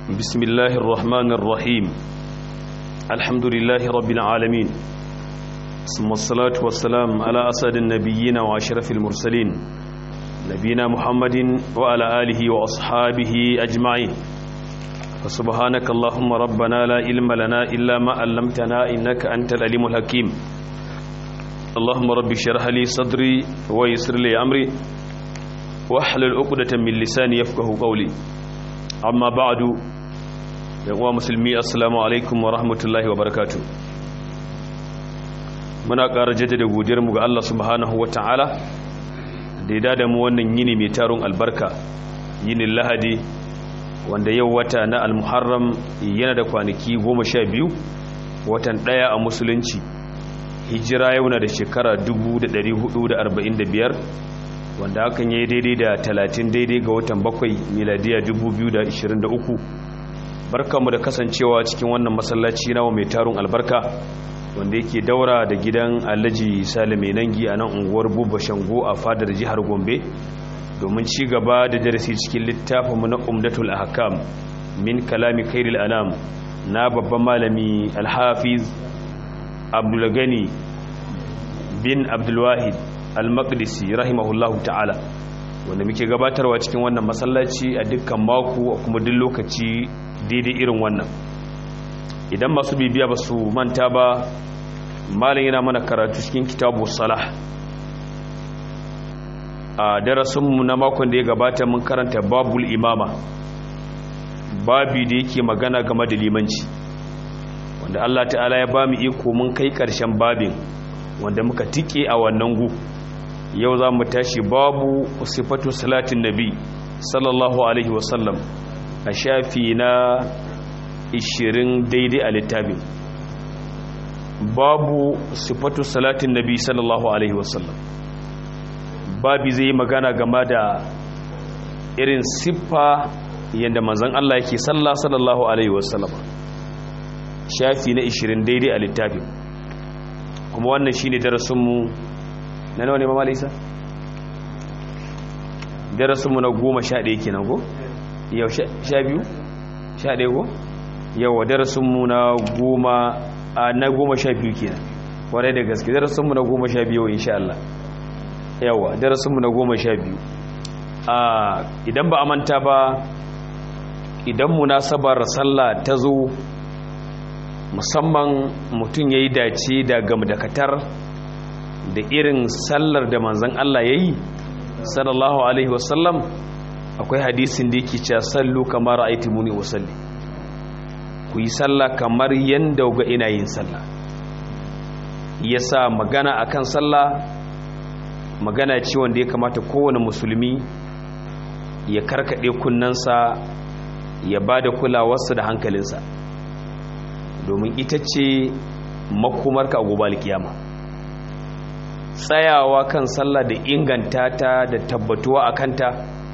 بسم الله الرحمن الرحيم الحمد لله رب العالمين ثم الصلاة والسلام على أسد النبيين وأشرف المرسلين نبينا محمد وعلى آله وأصحابه أجمعين فسبحانك اللهم ربنا لا علم لنا إلا ما علمتنا إنك أنت العليم الحكيم اللهم رب اشرح لي صدري ويسر لي أمري واحلل عقدة من لساني يفقه قولي amma ba'adu yawa musulmi assalamu alaikum wa rahmatullahi wa barakatu muna ƙara jaddada godiyarmu ga Allah subhanahu wa ta'ala da ya dada mu wannan yini mai tarun albarka yinin lahadi wanda yau wata na almuharram yana da kwanaki goma sha biyu watan ɗaya a musulunci hijira yau na da shekara 1445 wanda hakan ya yi daidai da talatin daidai ga watan bakwai miladiya 2023 barkanmu da kasancewa cikin wannan masallaci nawa mai tarun albarka wanda yake daura da gidan alhaji salime nangi a nan unguwar buba shango a fadar jihar gombe domin ci gaba da darasi cikin littafinmu na umdatul ahkam min kalami khairil anam na babban malami alhafiz abdulgani bin abdulwahid al-maqdisi rahimahullahu ta'ala wanda muke gabatarwa cikin wannan masallaci a dukkan mako a kuma duk lokaci daidai irin wannan idan masu bibiya ba su manta ba malin yana mana karatu cikin kitabu salah a darasinmu na makon da ya gabata mun karanta babul imama babi da yake magana game da limanci wanda Allah ta'ala ya ba mu iko mun kai ƙarshen babin wanda muka tike a wannan gu yau za mu tashi babu sifatu salatin nabi sallallahu alaihi wasallam a shafi na 20 daidai a littafin babu sifatu salatin nabi sallallahu alaihi wasallam babi zai magana game da irin siffa yadda manzan Allah yake sallah sallallahu alaihi wasallam shafi na 20 daidai a littafin kuma wannan shine darasinmu na nawa ne ma malisa darasinmu na goma sha ɗaya kenan ko yau sha biyu sha ɗaya ko yawa darasinmu na goma a na goma sha biyu kenan kwarai da gaske darasinmu na goma sha biyu insha Allah yawa darasinmu na goma sha biyu idan ba a manta ba idan munasabar sallah ta zo musamman mutum ya yi dace da gamdakatar da irin sallar da manzan Allah ya yi sallallahu alaihi wasallam akwai hadisin da yake cewa sallu kamar aiti muni wasalli ku yi sallah kamar yadda ga ina yin sallah ya sa magana akan sallah magana ce wanda ya kamata kowane musulmi ya karkaɗe kunnansa ya ba da kulawarsa da hankalinsa domin ita ce makomarka a gobe alkiyama tsayawa kan sallah da inganta ta da tabbatuwa a kanta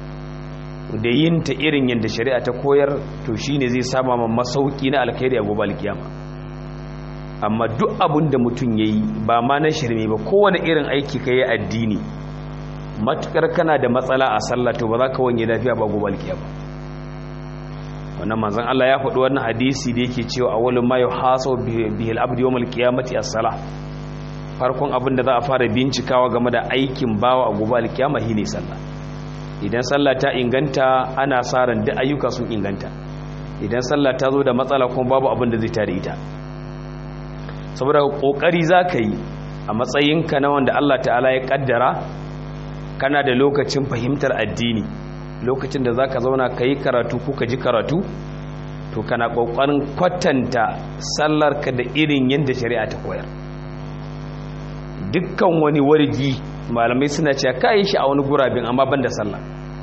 da yin ta irin yadda shari'a ta koyar to shine zai sama ma masauki na alkhairi a gobe alkiyama amma duk abin da mutum ya yi ba ma na shirme ba kowane irin aiki ka yi addini matukar kana da matsala a sallah to ba za ka wanye lafiya ba gobe alkiyama wannan manzon Allah ya faɗi wannan hadisi da yake cewa awwalun ma yuhasabu bihi al-abdu yawm al-qiyamati as-salah farkon abin da za a fara bincikawa game da aikin bawa a gobe al-qiyama shine sallah idan sallah ta inganta ana sa ran duk ayyuka sun inganta idan sallah ta zo da matsala kuma babu abin da zai tare ita saboda kokari zaka yi a matsayinka na wanda Allah ta'ala ya kaddara kana da lokacin fahimtar addini lokacin da za ka zauna ka yi karatu ko ka ji karatu to kana ƙoƙarin kwatanta sallarka da irin yadda shari'a ta koyar dukkan wani wargi malamai suna cewa ka yi shi a wani gurabin amma ban da sallah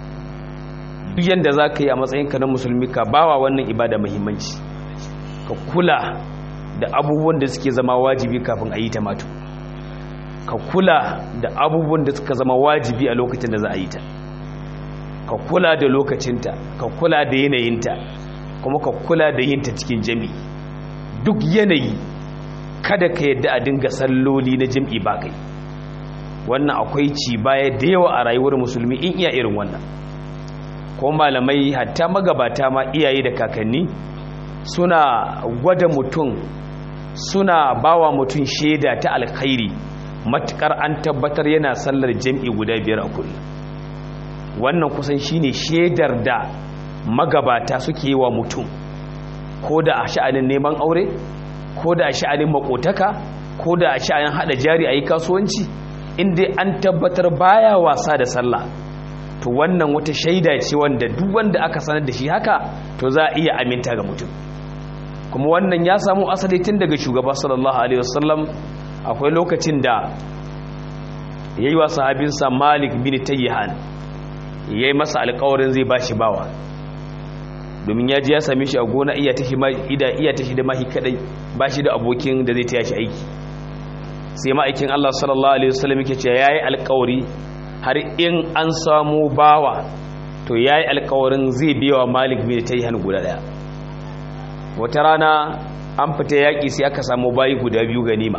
duk yadda za ka yi a matsayinka na musulmi ka bawa wannan ibada muhimmanci ka kula da abubuwan da suke zama wajibi kafin a yi ta matu ka kula da abubuwan da suka zama wajibi a lokacin da za a yi ta ka kula da lokacinta ka kula da yanayinta kuma ka kula da yinta cikin jami'i duk yanayi kada ka yadda a dinga salloli na jami'i ba kai wannan akwai ci baya da yawa a rayuwar musulmi in iya irin wannan ko malamai hatta magabata ma iyaye da kakanni suna gwada mutum suna bawa mutum shaida ta alkhairi matukar an tabbatar yana sallar jam'i guda biyar a kullum wannan kusan shine shaidar da magabata suke yi wa mutum ko da a sha'anin neman aure ko da a sha'anin makotaka ko da a sha'anin hada jari a yi kasuwanci inda an tabbatar baya wasa da sallah to wannan wata shaida ce wanda duk wanda aka sanar da shi haka to za a iya aminta ga mutum kuma wannan ya samu asali tun daga shugaba sallallahu alaihi wasallam akwai lokacin da ya yi wa sahabinsa malik bin tayyihan ya yi masa alkawarin zai ba shi bawa domin ya ji ya same shi a gona iya ta shi da mahi kadai ba shi da abokin da zai taya shi aiki sai ma'aikin allah sallallahu alaihi wasallam yake ce ya yi alkawari har in an samu bawa to ya yi alkawarin zai biya wa malik bin tayyihan guda daya wata rana an fita yaƙi sai aka samu bayi guda biyu ganima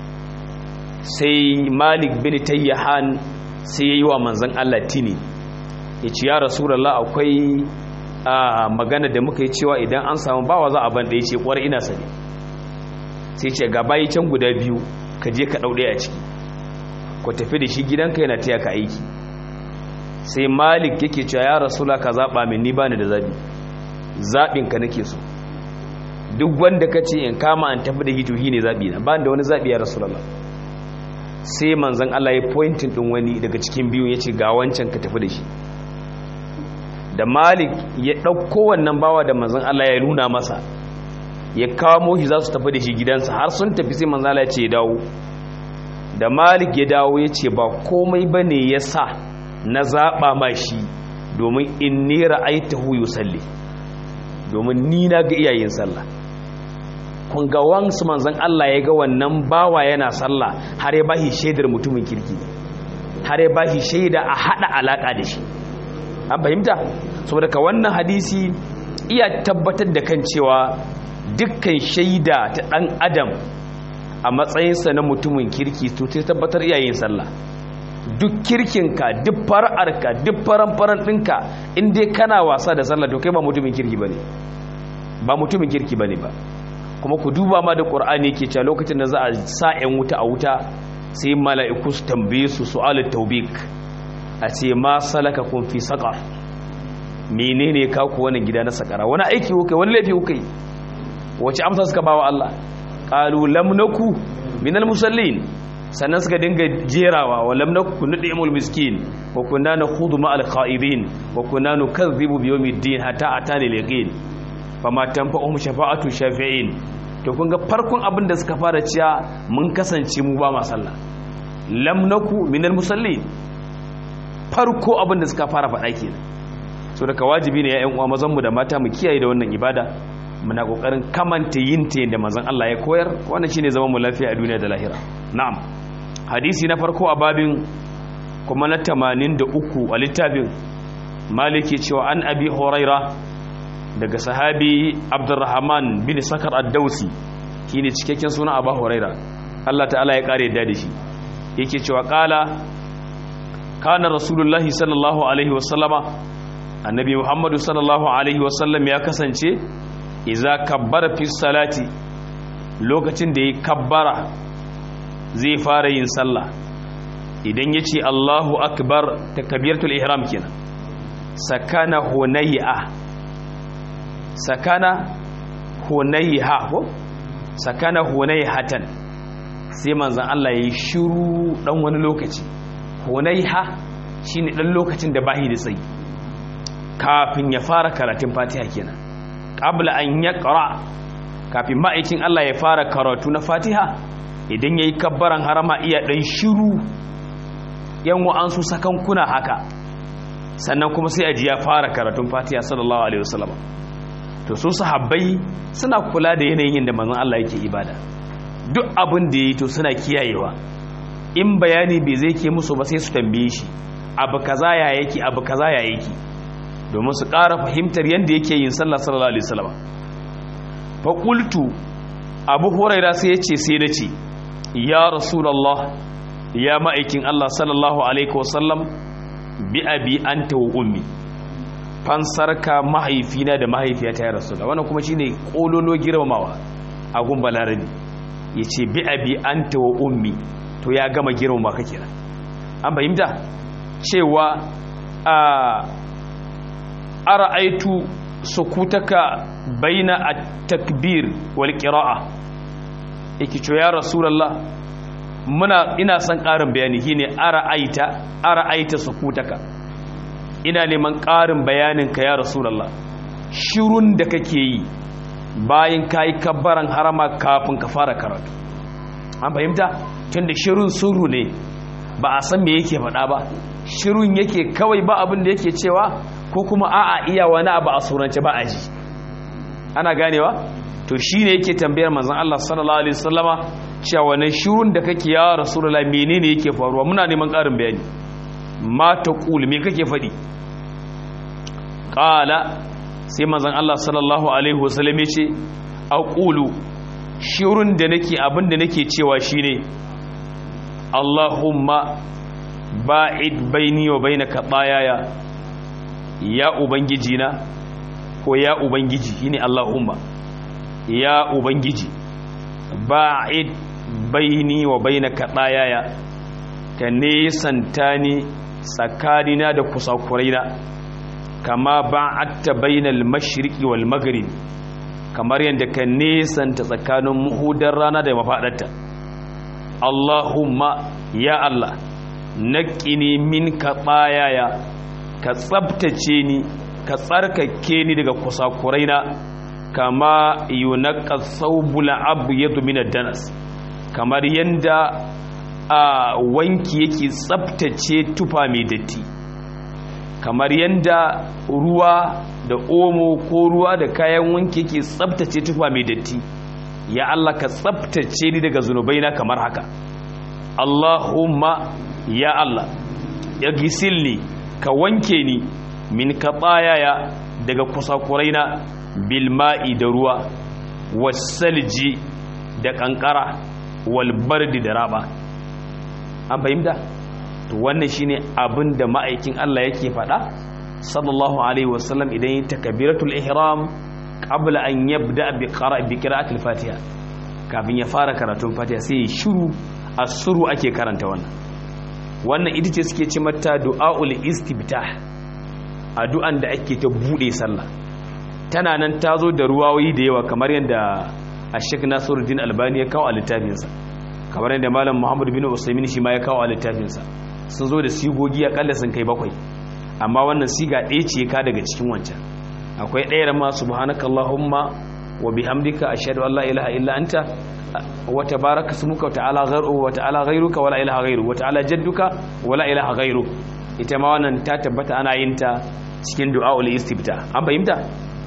sai malik bin tayyahan sai ya yi wa manzan Allah tini ya ce ya rasulallah akwai magana da muka yi cewa idan an samu bawa za a ban da ya ce kwar ina sani sai ce ga bayi can guda biyu ka je ka ɗauɗe a ciki ku tafi da shi gidanka yana taya ka aiki sai malik yake cewa ya rasula ka zaɓa min ni bani da zaɓi zaɓinka nake so duk wanda ka ce in kama an tafi da hituhi ne zaɓi na ba da wani zaɓi ya rasulallah sai manzan Allah ya pointin ɗin wani daga cikin biyun ya ce ga wancan ka tafi da shi da malik ya ɗauko wannan bawa da manzan Allah ya nuna masa ya kamo shi za su tafi da shi gidansa har sun tafi sai manzan Allah ya ce ya dawo da malik ya dawo ya ce ba komai ba ne ya sa na zaɓa ma shi domin in ne ra'aitahu yusalli domin ni na ga iyayen sallah kun ga wansu manzan Allah ya ga wannan bawa yana sallah har ya bashi shaidar mutumin kirki har ya bashi shaida a hada alaka da shi an fahimta saboda ka wannan hadisi iya tabbatar da kan cewa dukkan shaida ta dan adam a matsayinsa na mutumin kirki to ta tabbatar iyayen sallah duk kirkinka duk far'arka duk faran-faran ɗinka in dai kana wasa da sallah to kai ba mutumin kirki bane ba mutumin kirki bane ba kuma ku duba ma da qur'ani yake cewa lokacin da za a sa 'yan wuta a wuta sai mala'iku su tambaye su su'alut tawbik a ce ma salaka kun fi saqar menene ka ku wannan gida na sakara wani aiki kuka wani laifi kuka wace amsa suka bawa Allah qalu lam naku minal musallin sannan suka dinga jerawa wa lam naku nudimul miskin wa kunna nakhudu ma'al kha'idin wa kunna nukazzibu bi yawmiddin hatta atani al-yaqin fama tanfa'uhum shafa'atu shafi'in to kun ga farkon abin da suka fara ciya mun kasance mu ba ma sallah lam naku minal musallin farko abin da suka fara faɗa kenan so daga wajibi ne ya ƴan uwa mazan mu da mata mu kiyaye da wannan ibada muna kokarin kamanta yin ta yadda manzon Allah ya koyar wannan shine zaman mu lafiya a duniya da lahira na'am hadisi na farko a babin kuma na 83 a littafin maliki cewa an abi huraira daga sahabi abdurrahman bin sakar ad-dausi shine cikakken suna abu huraira Allah ta'ala ya kare yadda da shi yake cewa kala kana rasulullahi sallallahu alaihi wasallama annabi muhammadu sallallahu alaihi wasallam ya kasance iza kabbara fi salati lokacin da ya kabbara zai fara yin sallah idan ya ce allahu akbar ta kabiratul ihram kenan sakana hunayya sakana hunayya ko sakana hunayyatan sai manzan Allah ya yi shiru dan wani lokaci hunayya shine dan lokacin da bahi da tsayi kafin ya fara karatun fatiha kenan qabla an yaqra kafin ma'aikin Allah ya fara karatu na fatiha idan yayi kabbaran harama iya dan shiru yan wa'ansu sakankuna haka sannan kuma sai aji ya fara karatun fatiha sallallahu alaihi wasallam to su sahabbai suna kula da yanayin da manzon Allah yake ibada duk abin da yayi to suna kiyayewa in bayani bai zai ke musu ba sai su tambaye shi abu kaza ya yake abu kaza ya yake domin su ƙara fahimtar yadda yake yin sallah sallallahu alaihi wasallam fa qultu abu huraira sai ya ce sai nace ya rasulullah ya ma'aikin Allah sallallahu alaihi wasallam bi abi anta wa ummi fansarka mahaifina da mahaifiyata ya rasulullah wannan kuma shine kololo girmamawa a gun balarabi yace bi abi anta wa ummi to ya gama girmama ka kira an fahimta cewa a ara'aitu sukutaka baina at-takbir wal qira'a yake cewa ya rasulullah muna ina son ƙarin bayani shine ara'aita ara'aita sukutaka ina neman ƙarin bayanin ka ya rasulullah shirun da kake yi bayan kai kabbaran harama kafin ka fara karatu an fahimta tunda shirun sirru ne ba a san me yake faɗa ba shirun yake kawai ba abin da yake cewa ko kuma a'a iya wani abu a surance ba a ji ana ganewa to shine yake tambayar manzon Allah sallallahu alaihi wasallama cewa wani shirun da kake ya rasulullah menene yake faruwa muna neman ƙarin bayani ma taqul me kake faɗi qala sai manzon Allah sallallahu alaihi wasallam ya ce aqulu shirun da nake abin da nake cewa shine Allahumma ba'id baini wa bainaka bayaya ya ubangiji na ko ya ubangiji shine Allahumma ya ubangiji ba'id baini wa bainaka bayaya ka nesanta ni tsakanina da kusakuraina kama ba'atta bainal mashriqi wal maghrib kamar yadda ka nesanta tsakanin muhudar rana da mafadarta Allahumma ya Allah naƙini min ka ɓayaya ka tsabtace ni ka tsarkake ni daga kusakuraina kama yunaka saubula abu yadda minar danas kamar yadda a wanki yake tsabtace tufa mai datti kamar yadda ruwa da omo ko ruwa da kayan wanki yake tsabtace tufa mai datti ya Allah ka tsabtace ni daga zunubaina kamar haka Allahumma ya Allah ya gisilni ka wanke ni min ka tsayaya daga kusakuraina bilma'i da ruwa wasalji da kankara walbardi da raba an fahimta to wannan shine abin da ma'aikin Allah yake faɗa sallallahu alaihi wasallam idan yi takabiratul ihram qabla an yabda bi qira'a bi qira'atil fatiha kafin ya fara karatun fatiha sai ya shiru asuru ake karanta wannan wannan ita ce suke ce mata du'aul istibtah addu'an da ake ta bude sallah tana nan ta zo da ruwayoyi da yawa kamar yadda Sheikh Nasiruddin Albani ya kawo a littafinsa kamar yadda Malam Muhammad bin Usaimin shi ma ya kawo a littafinsa sun zo da sigogi akalla sun kai bakwai amma wannan siga ɗaya ce ka daga cikin wancan akwai ɗaya ma subhanakallahumma wa bihamdika ashhadu an la ilaha illa anta wa tabaraka ismuka wa ta'ala ghayru wa ta'ala ghayruka wa la ilaha ghayru wa ta'ala jadduka wa la ilaha ghayru ita ma wannan ta tabbata ana yin ta cikin du'aul istifta an fahimta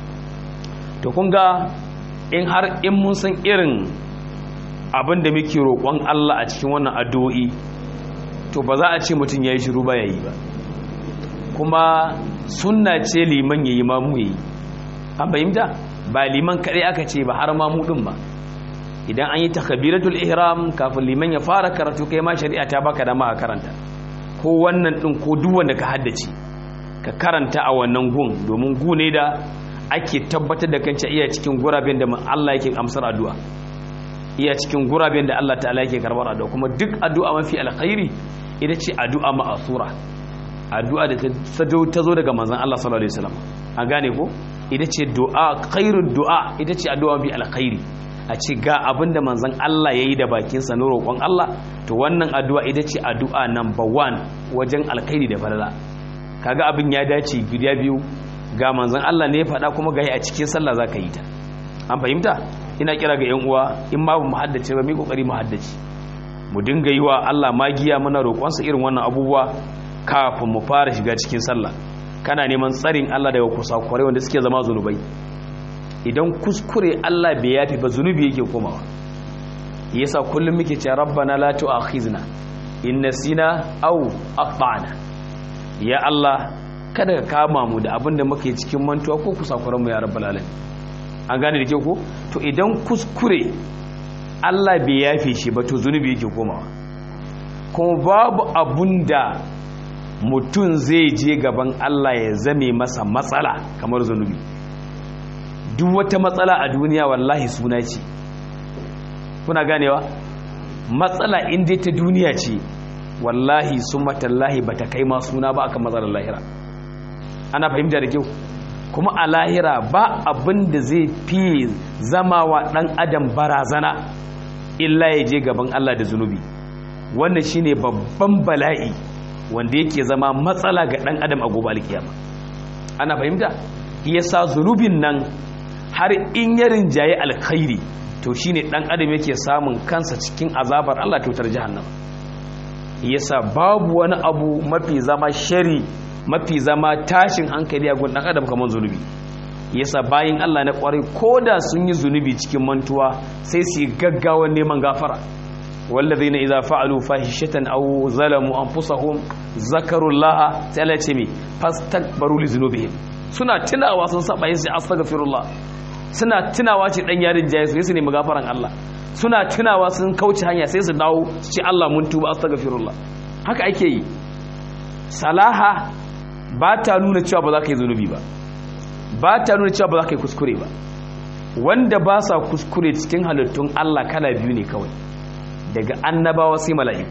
to kun ga in har in mun san irin abin da muke roƙon Allah a cikin wannan addu'o'i to ba za a ce mutum yayi shiru ba yayi ba kuma sunna ce liman yayi ma mu yayi an fahimta ba liman kadai aka ce ba har ma mu din ba idan an yi takbiratul ihram kafin liman ya fara karatu kai ma shari'a ta baka dama ka karanta ko wannan din ko duk wanda ka haddace ka karanta a wannan gun domin gu ne da ake tabbatar da kanci iya cikin guraben da Allah yake amsar addu'a iya cikin guraben da Allah ta'ala yake karbar addu'a kuma duk addu'a mafi alkhairi ita ce addu'a ma'asura addu'a da ta zo daga manzon Allah sallallahu alaihi wasallam an gane ko ita ce du'a khairud du'a ita ce addu'a mafi alkhairi a ce ga abinda manzon Allah yayi da bakin sa na roƙon Allah to wannan addu'a ita ce addu'a number 1 wajen alkhairi da falala kaga abin ya dace guda biyu ga manzon Allah ne ya faɗa kuma ga a cikin sallah zaka yi ta an fahimta ina kira ga yan uwa in ma mu haddace ba mu kokari mu haddace mu dinga yi wa Allah magiya muna roƙon sa irin wannan abubuwa kafin mu fara shiga cikin sallah kana neman tsarin Allah daga kusakurai wanda suke zama zunubai idan kuskure Allah bai yafi ba zunubi yake komawa yasa kullum muke cewa rabbana la tu'akhizna in nasina aw akhtana ya Allah kada ka kama mu da abinda muke cikin mantuwa ko kusakuran mu ya rabbal alamin an gane da ke ko to idan kuskure Allah bai yafe shi ba to zunubi yake komawa kuma babu abunda mutum zai je gaban Allah ya zame masa matsala kamar zunubi duk wata matsala a duniya wallahi suna ce kuna ganewa matsala inda ta duniya ce wallahi sun matallahi ba ta kai ma suna ba aka matsalar lahira ana fahimta da kyau kuma a lahira ba abin da zai fi zama wa ɗan adam barazana illa ya je gaban Allah da zunubi wannan shine babban bala'i wanda yake zama matsala ga ɗan adam a gobe alkiyama ana fahimta yasa zunubin nan har in ya rinjaye alkhairi to shine ɗan adam yake samun kansa cikin azabar Allah tutar jahannama yasa babu wani abu mafi zama shari mafi zama tashin hankali a gun ɗan adam kamar zunubi yasa bayin Allah na kwarai koda sun yi zunubi cikin mantuwa sai su yi gaggawan neman gafara والذين إذا فعلوا فاحشة أو ظلموا أنفسهم ذكروا الله تعالى تمي فاستكبروا لذنوبهم suna tunawa sun saba yin sai astaghfirullah suna tunawa ce dan yarin jaye sai su nemi gafaran Allah suna tunawa sun kauce hanya sai su dawo su ce Allah mun tuba astaghfirullah haka ake yi salaha ba ta nuna cewa ba za ka yi zunubi ba ba ta nuna cewa ba za ka yi kuskure ba wanda ba sa kuskure cikin halittun Allah kala biyu ne kawai daga annabawa sai mala'iku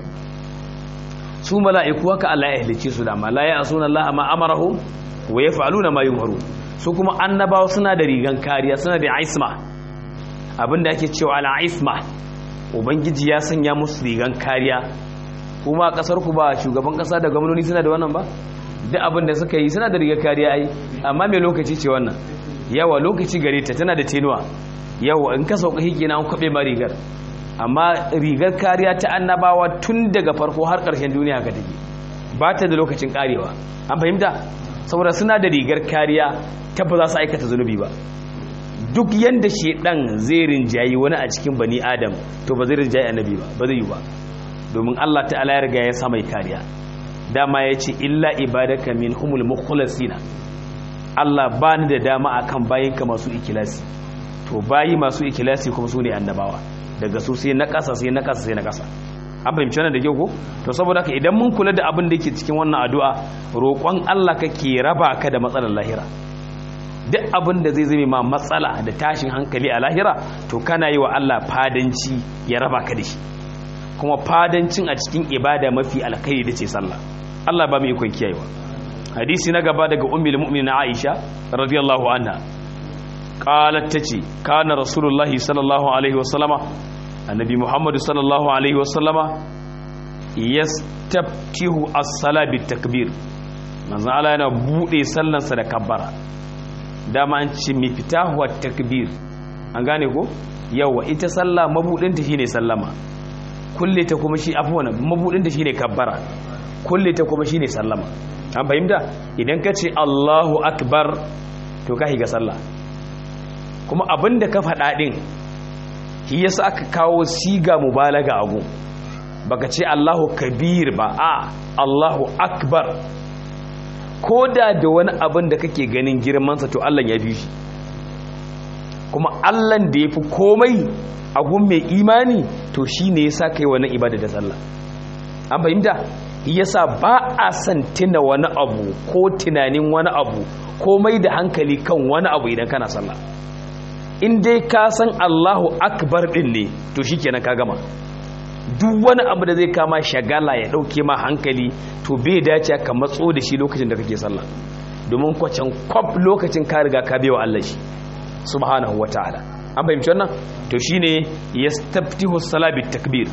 su mala'iku haka Allah ya halice su da ma la ya'suna Allah ma amarahum wa yaf'aluna ma yumaru su kuma annabawa suna da rigan kariya suna da isma abinda ake cewa ala isma ubangiji ya sanya musu rigan kariya kuma kasar ku ba shugaban kasa da gwamnati suna da wannan ba duk abin da suka yi suna da rigar kariya ai amma me lokaci ce wannan yawa lokaci gare ta tana da tenuwa yawa in ka sauka hiki na an kwabe ma rigar amma rigar kariya ta annabawa tun daga farko har ƙarshen duniya ka take ba ta da lokacin karewa an fahimta saboda suna da rigar kariya ta ba za su aikata zunubi ba duk yanda shedan zai rinjayi wani a cikin bani adam to ba zai rinjayi annabi ba ba zai yi ba domin Allah ta'ala ya riga ya sa mai kariya dama ya ce illa ibadaka min humul mukhlasina Allah ba ni da dama akan bayinka masu ikilasi to bayi masu ikilasi kuma su ne annabawa daga su sai na ƙasa sai na ƙasa sai na ƙasa an fahimci wannan da kyau ko to saboda haka idan mun kula da abin da yake cikin wannan addu'a roƙon Allah kake raba ka da matsalar lahira duk abin da zai zame ma matsala da tashin hankali a lahira to kana yi wa Allah fadanci ya raba ka da shi kuma fadancin a cikin ibada mafi alkhairi da ce sallah Allah ba mu ikon kiyayewa hadisi na gaba daga ummul mu'minin Aisha radiyallahu anha qalat tace kana rasulullahi sallallahu alaihi wasallama annabi muhammad sallallahu alaihi wasallama yastaftihu as-sala bit takbir manzo Allah yana bude sallansa da kabbara dama an ce mi fitahu at takbir an gane ko yawa ita sallah mabudin ta shine sallama kulle ta kuma shi afwana mabudin ta shine kabbara kulle ta kuma shine sallama an fahimta idan ka ce Allahu akbar to ka higa sallah kuma abinda ka faɗa din shi yasa aka kawo siga mubalaga agu baka ce Allahu kabir ba a Allahu akbar koda da wani abin da kake ganin girmansa to Allah ya fi shi kuma Allah da ya fi komai a gun mai imani to shi ne ya sa kai wani ibada da sallah an fahimta yasa ba a san tuna wani abu ko tunanin wani abu ko mai da hankali kan wani abu idan kana sallah in dai ka san Allahu akbar din ne to shikenan ka gama duk wani abu da zai kama shagala ya dauke ma hankali to bai dace ka matso da shi lokacin da kake sallah domin kwacan kwaf lokacin ka riga ka bewa Allah shi subhanahu wataala an fahimci wannan to shine yastaftihu salabi takbir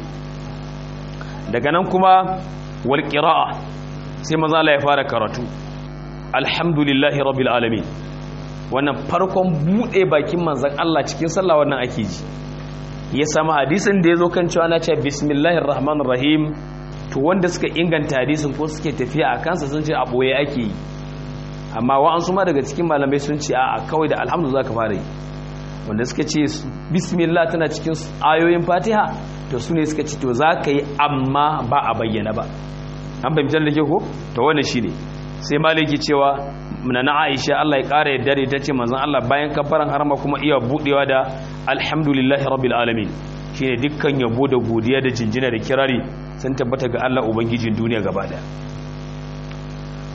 daga nan kuma wal qira'a sai maza Allah ya fara karatu alhamdulillahi rabbil alamin wannan farkon bude bakin manzon Allah cikin sallah wannan ake ji ya samu hadisin da ya zo kan cewa na ce bismillahir rahmanir rahim to wanda suka inganta hadisin ko suke tafiya a kansa sun ce a boye ake yi amma wa'ansu ma daga cikin malamai sun ce a kawai da alhamdu za ka fara yi wanda suka ce bismillah tana cikin ayoyin fatiha to su ne suka ce to za ka yi amma ba a bayyana ba an fahimtar da ke ko to wannan shi ne sai maliki cewa na na aisha Allah ya ƙara yadda da ita ce manzon Allah bayan kafaran harama kuma iya budewa da alhamdulillahi rabbil alamin shine dukkan yabo da godiya da jinjina da kirari sun tabbata ga Allah ubangijin duniya gaba daya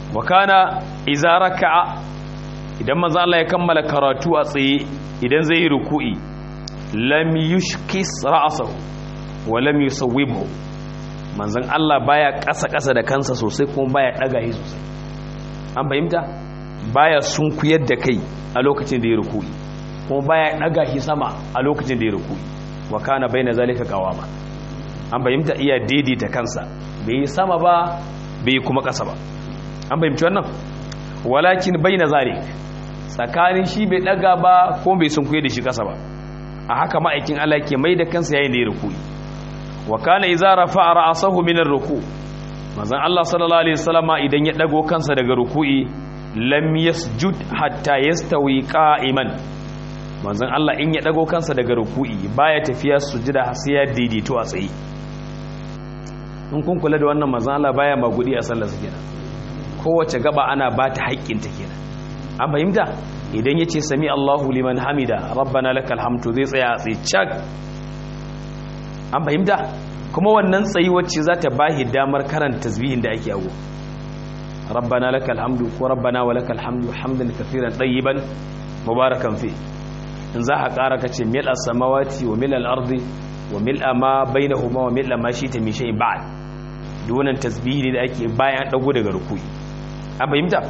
wa kana idza raka'a idan manzo Allah ya kammala karatu a tsaye idan zai yi ruku'i lam yushkis ra'sahu wa lam yusawwibhu manzon Allah baya ƙasa ƙasa da kansa sosai kuma baya daga shi sosai an fahimta baya sunkuyar da kai a lokacin da ya ruku'i kuma baya daga shi sama a lokacin da ya ruku'i wa kana baina zalika qawama an fahimta iya daidaita kansa bai yi sama ba bai yi kuma ƙasa ba an fahimci wannan walakin baina zalik tsakanin shi bai daga ba ko bai sunkuye da shi ƙasa ba a haka ma'aikin Allah ke mai da kansa yayin da ya ruku'i wa kana idza rafa'a ra'sahu min ar-ruku manzon Allah sallallahu alaihi wasallama idan ya dago kansa daga ruku'i lam yasjud hatta yastawi qa'iman manzon Allah in ya dago kansa daga ruku'i baya tafiya sujada sai ya daidaito a tsaye in kun kula da wannan manzon Allah baya magudi a sallar kenan kowace gaba ana ba ta haƙƙin ta kenan an fahimta idan yace sami Allahu liman hamida rabbana lakal hamdu zai tsaya a tsaye cak an fahimta kuma wannan tsayi wacce za ta bahi damar karanta tasbihin da ake yago rabbana lakal hamdu ko rabbana wa lakal hamdu hamdan kafiran tayyiban mubarakan fi in za ka ƙara ka ce mil as-samawati wa mil al-ardi wa mil ma bainahuma wa mil ma shita min shay'in ba'd dunan tasbihi da ake bayan dago daga ruku'i an fahimta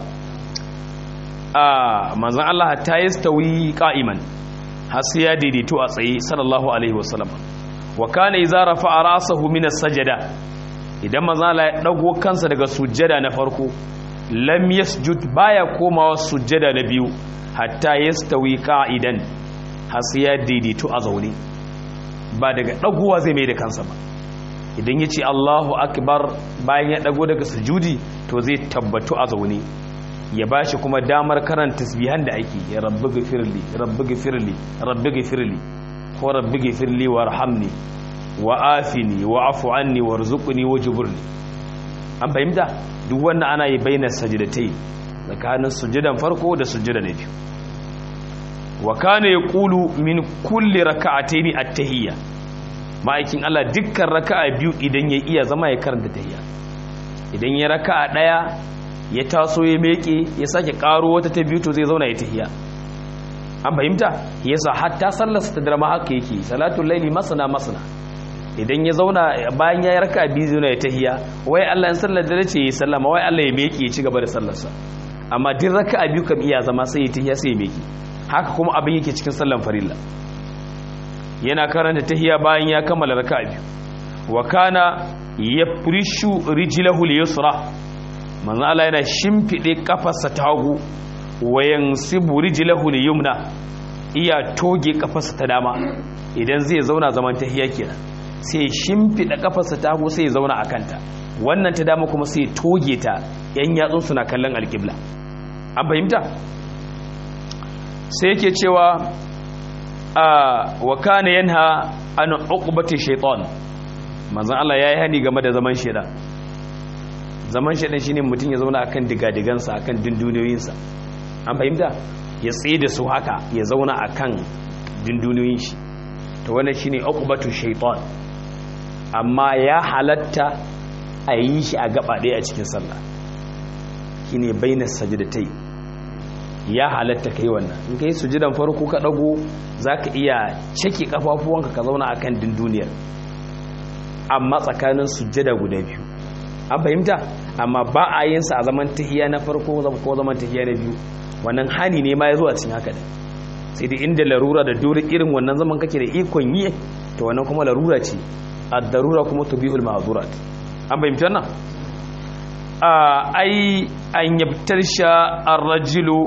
a manzon Allah ta yastawi qa'iman har sai ya daidaito a tsaye sallallahu alaihi wasallam wa kana idza rafa'a ra'sahu min as-sajada idan manzon Allah ya dago kansa daga sujjada na farko lam yasjud baya komawa sujjada na biyu hatta yastawi qa'idan har sai ya daidaito a zaune ba daga dagowa zai mai da kansa ba idan ya ce Allahu akbar bayan ya dago daga sujudi to zai tabbatu a zaune ya bashi kuma damar karanta tasbihan da ake ya rabbi gafirli rabbi gafirli rabbi gafirli ko rabbi gafirli warhamni wa afini wa afu anni warzuqni wajburni an fahimta duk wannan ana yi bainar sajdatai tsakanin sujudan farko da sujuda na biyu wa kana yaqulu min kulli raka'ataini at-tahiyya ma'aikin Allah dukkan raka'a biyu idan ya iya zama ya karanta tahiyya idan ya raka'a daya ya taso ya meke ya sake karo wata ta biyu to zai zauna ya tahiyya an fahimta yasa hatta sallar ta drama haka yake salatul laili masana masana idan ya zauna bayan ya raka'a biyu zauna ya tahiyya wai Allah in sallar da ce ya sallama wai Allah ya meke ya ci gaba da sallarsa amma duk raka'a biyu kam iya zama sai ya tahiyya sai ya meke haka kuma abin yake cikin sallan farilla yana karanta tahiya bayan ya kammala raka'a biyu wa kana yafrishu rijlahu al-yusra manzo Allah yana shimfide kafarsa ta hagu wa yansibu rijlahu al-yumna iya toge kafarsa ta dama idan zai zauna zaman tahiya kenan sai shimfida kafarsa ta hagu sai ya zauna akanta wannan ta dama kuma sai toge ta yan yatsun suna kallon alqibla an fahimta sai yake cewa wa kana yanha an uqbati shaytan manzon Allah yayi hani game da zaman shedan zaman shedan shine mutum ya zauna akan digadigansa akan dinduniyoyinsa an fahimta ya tsaye da su haka ya zauna akan dinduniyoyin shi to wannan shine uqbatu shaytan amma ya halatta a yi shi a gaba ɗaya a cikin sallah shine bainas sajdatai ya halatta kai wannan in kai sujudan farko ka dago zaka iya cike kafafuwanka ka zauna akan dinduniyar amma tsakanin sujjada guda biyu an fahimta amma ba a yin sa a zaman tahiya na farko ko zaman tahiya na biyu wannan hani ne ma ya zo a cikin haka da sai dai inda larura da dole irin wannan zaman kake da ikon yi to wannan kuma larura ce ad-darura kuma tubihul ma'durat an fahimta wannan a ai an yabtar sha ar-rajulu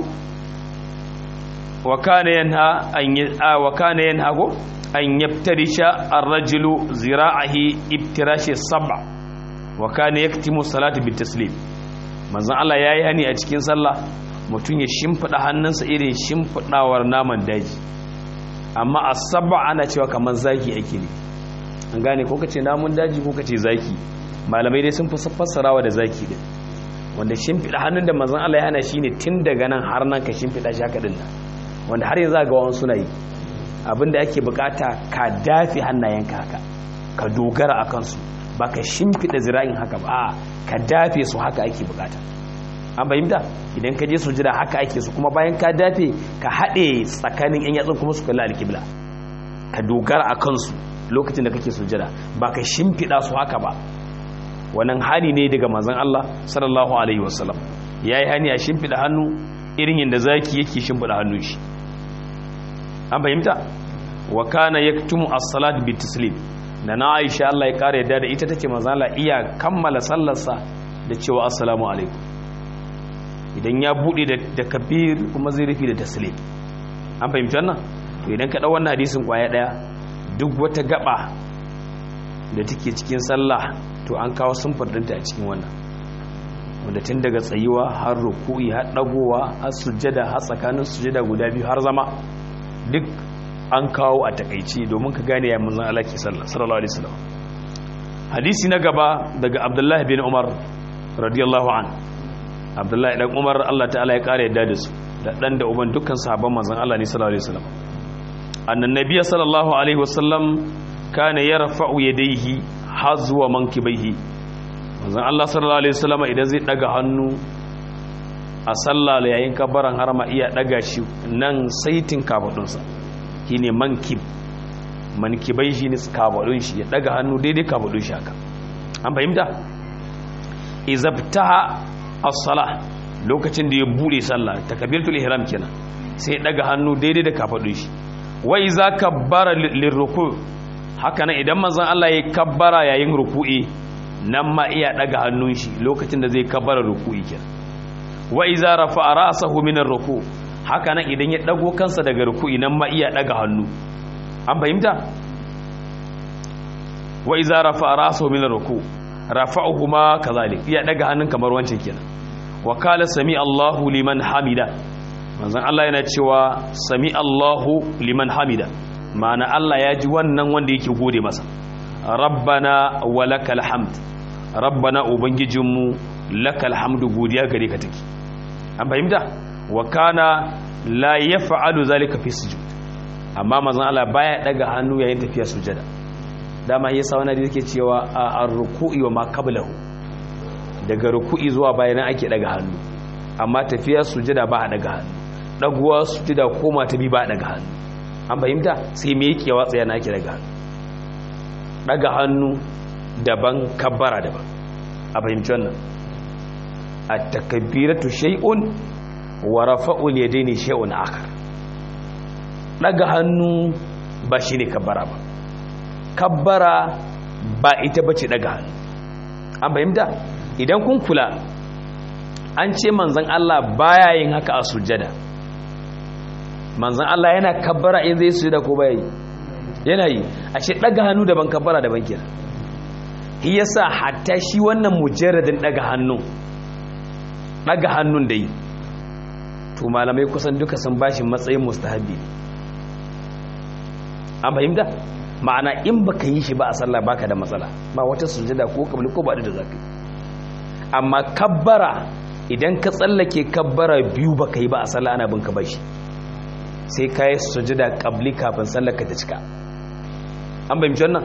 وكان ينهى أن وكان ينهى أن يفترش الرجل ذراعه ابتراش السبع وكان يكتم الصلاة بالتسليم manzon Allah ya yi hani a cikin sallah mutum ya shimfiɗa hannunsa irin shimfiɗawar naman daji amma a saba ana cewa kamar zaki ake ne an gane ko kace namun daji ko kace zaki malamai dai sun fi fassarawa da zaki din wanda shimfiɗa hannun da manzon Allah ya hana shine tun daga nan har nan ka shimfiɗa shi haka din nan wanda har yanzu ga wani suna yi abinda ake bukata ka dafi hannayenka haka ka dogara a kansu ba ka shimfiɗa zira'in haka ba ka dafe su haka ake bukata an fahimta idan ka je sujada haka ake su kuma bayan ka dafe ka haɗe tsakanin yan yatsun kuma su kalli alkibla ka dogara a kansu lokacin da kake sujada ba ka shimfiɗa su haka ba wannan hani ne daga manzon Allah sallallahu alaihi wasallam yayi hani a shimfiɗa hannu irin yadda zaki yake shimfiɗa hannun shi an fahimta wa kana yaktumu as-salat bi taslim da na Aisha Allah ya kare yadda da ita take manzon Allah iya kammala sallarsa da cewa assalamu alaikum idan ya bude da kabir kuma zai rufi da taslim an fahimci wannan to idan ka dau wannan hadisin kwaya daya duk wata gaba da take cikin sallah to an kawo sunfar dinta a cikin wannan wanda tun daga tsayuwa har ruku'i har dagowa har sujjada har tsakanin sujjada guda biyu har zama duk an kawo a takaici domin ka gane ya manzon Allah ke sallallahu alaihi wasallam hadisi na gaba daga Abdullah bin Umar radiyallahu an Abdullah dan Umar Allah ta'ala ya kare yadda da su da dan da uban dukkan sahabban manzon Allah ne sallallahu alaihi wasallam annan nabiy sallallahu alaihi wasallam kana yarfa'u yadayhi hazwa mankibaihi manzon Allah sallallahu alaihi wasallam idan zai daga hannu a sallah yayin kabaran harama iya daga shi nan saitin kafadunsa shine mankib mankibai shi ne kafadun shi ya daga hannu daidai kafadun shi haka an fahimta izabtaha as-salah lokacin da ya bude sallah takbiratul ihram kenan sai ya daga hannu daidai da kafadun shi wa iza kabbara lirruku haka nan idan manzon Allah ya kabbara yayin ruku'i nan ma iya daga hannun shi lokacin da zai kabbara ruku'i kenan wa iza rafa'a ra'sahu min ar-ruku haka nan idan ya dago kansa daga ruku'i nan ma iya daga hannu an fahimta wa iza rafa'a ra'sahu min ar-ruku rafa'uhu ma kazalik iya daga hannun kamar wancan kenan wa qala sami Allahu liman hamida manzon Allah yana cewa sami Allahu liman hamida ma'ana Allah ya ji wannan wanda yake gode masa rabbana wa lakal hamd rabbana ubangijinmu lakal hamdu godiya gare ka take an fahimta wa kana la yaf'alu zalika fi sujud amma manzon Allah baya daga hannu yayin tafiya sujada dama yasa wani da yake cewa ar-ruku'i wa ma qablahu daga ruku'i zuwa bayan ake daga hannu amma tafiya sujada ba a daga hannu daguwa sujada koma ta bi ba daga hannu an fahimta sai me yake watsa yana ake daga hannu daga hannu daban kabbara daban a fahimci wannan at-takbiratu shay'un wa rafa'ul yadaini shay'un akhar daga hannu ba shine kabbara ba kabbara ba ita bace daga hannu an fahimta idan kun kula an ce manzon Allah baya yin haka a sujjada manzon Allah yana kabbara in zai sujjada ko baya yi yana yi a ce daga hannu daban kabbara daban kenan shi yasa hatta shi wannan mujarradin daga hannu daga hannun da yi to malamai kusan duka sun bashi matsayin mustahabi an fahimta ma'ana in baka yi shi ba a sallah baka da matsala ba wata sujada ko kabli ko ba da zaka amma kabbara idan ka tsallake kabbara biyu baka yi ba a sallah ana bin ka bashi sai ka yi sujada kabli kafin sallar ka ta cika an fahimci wannan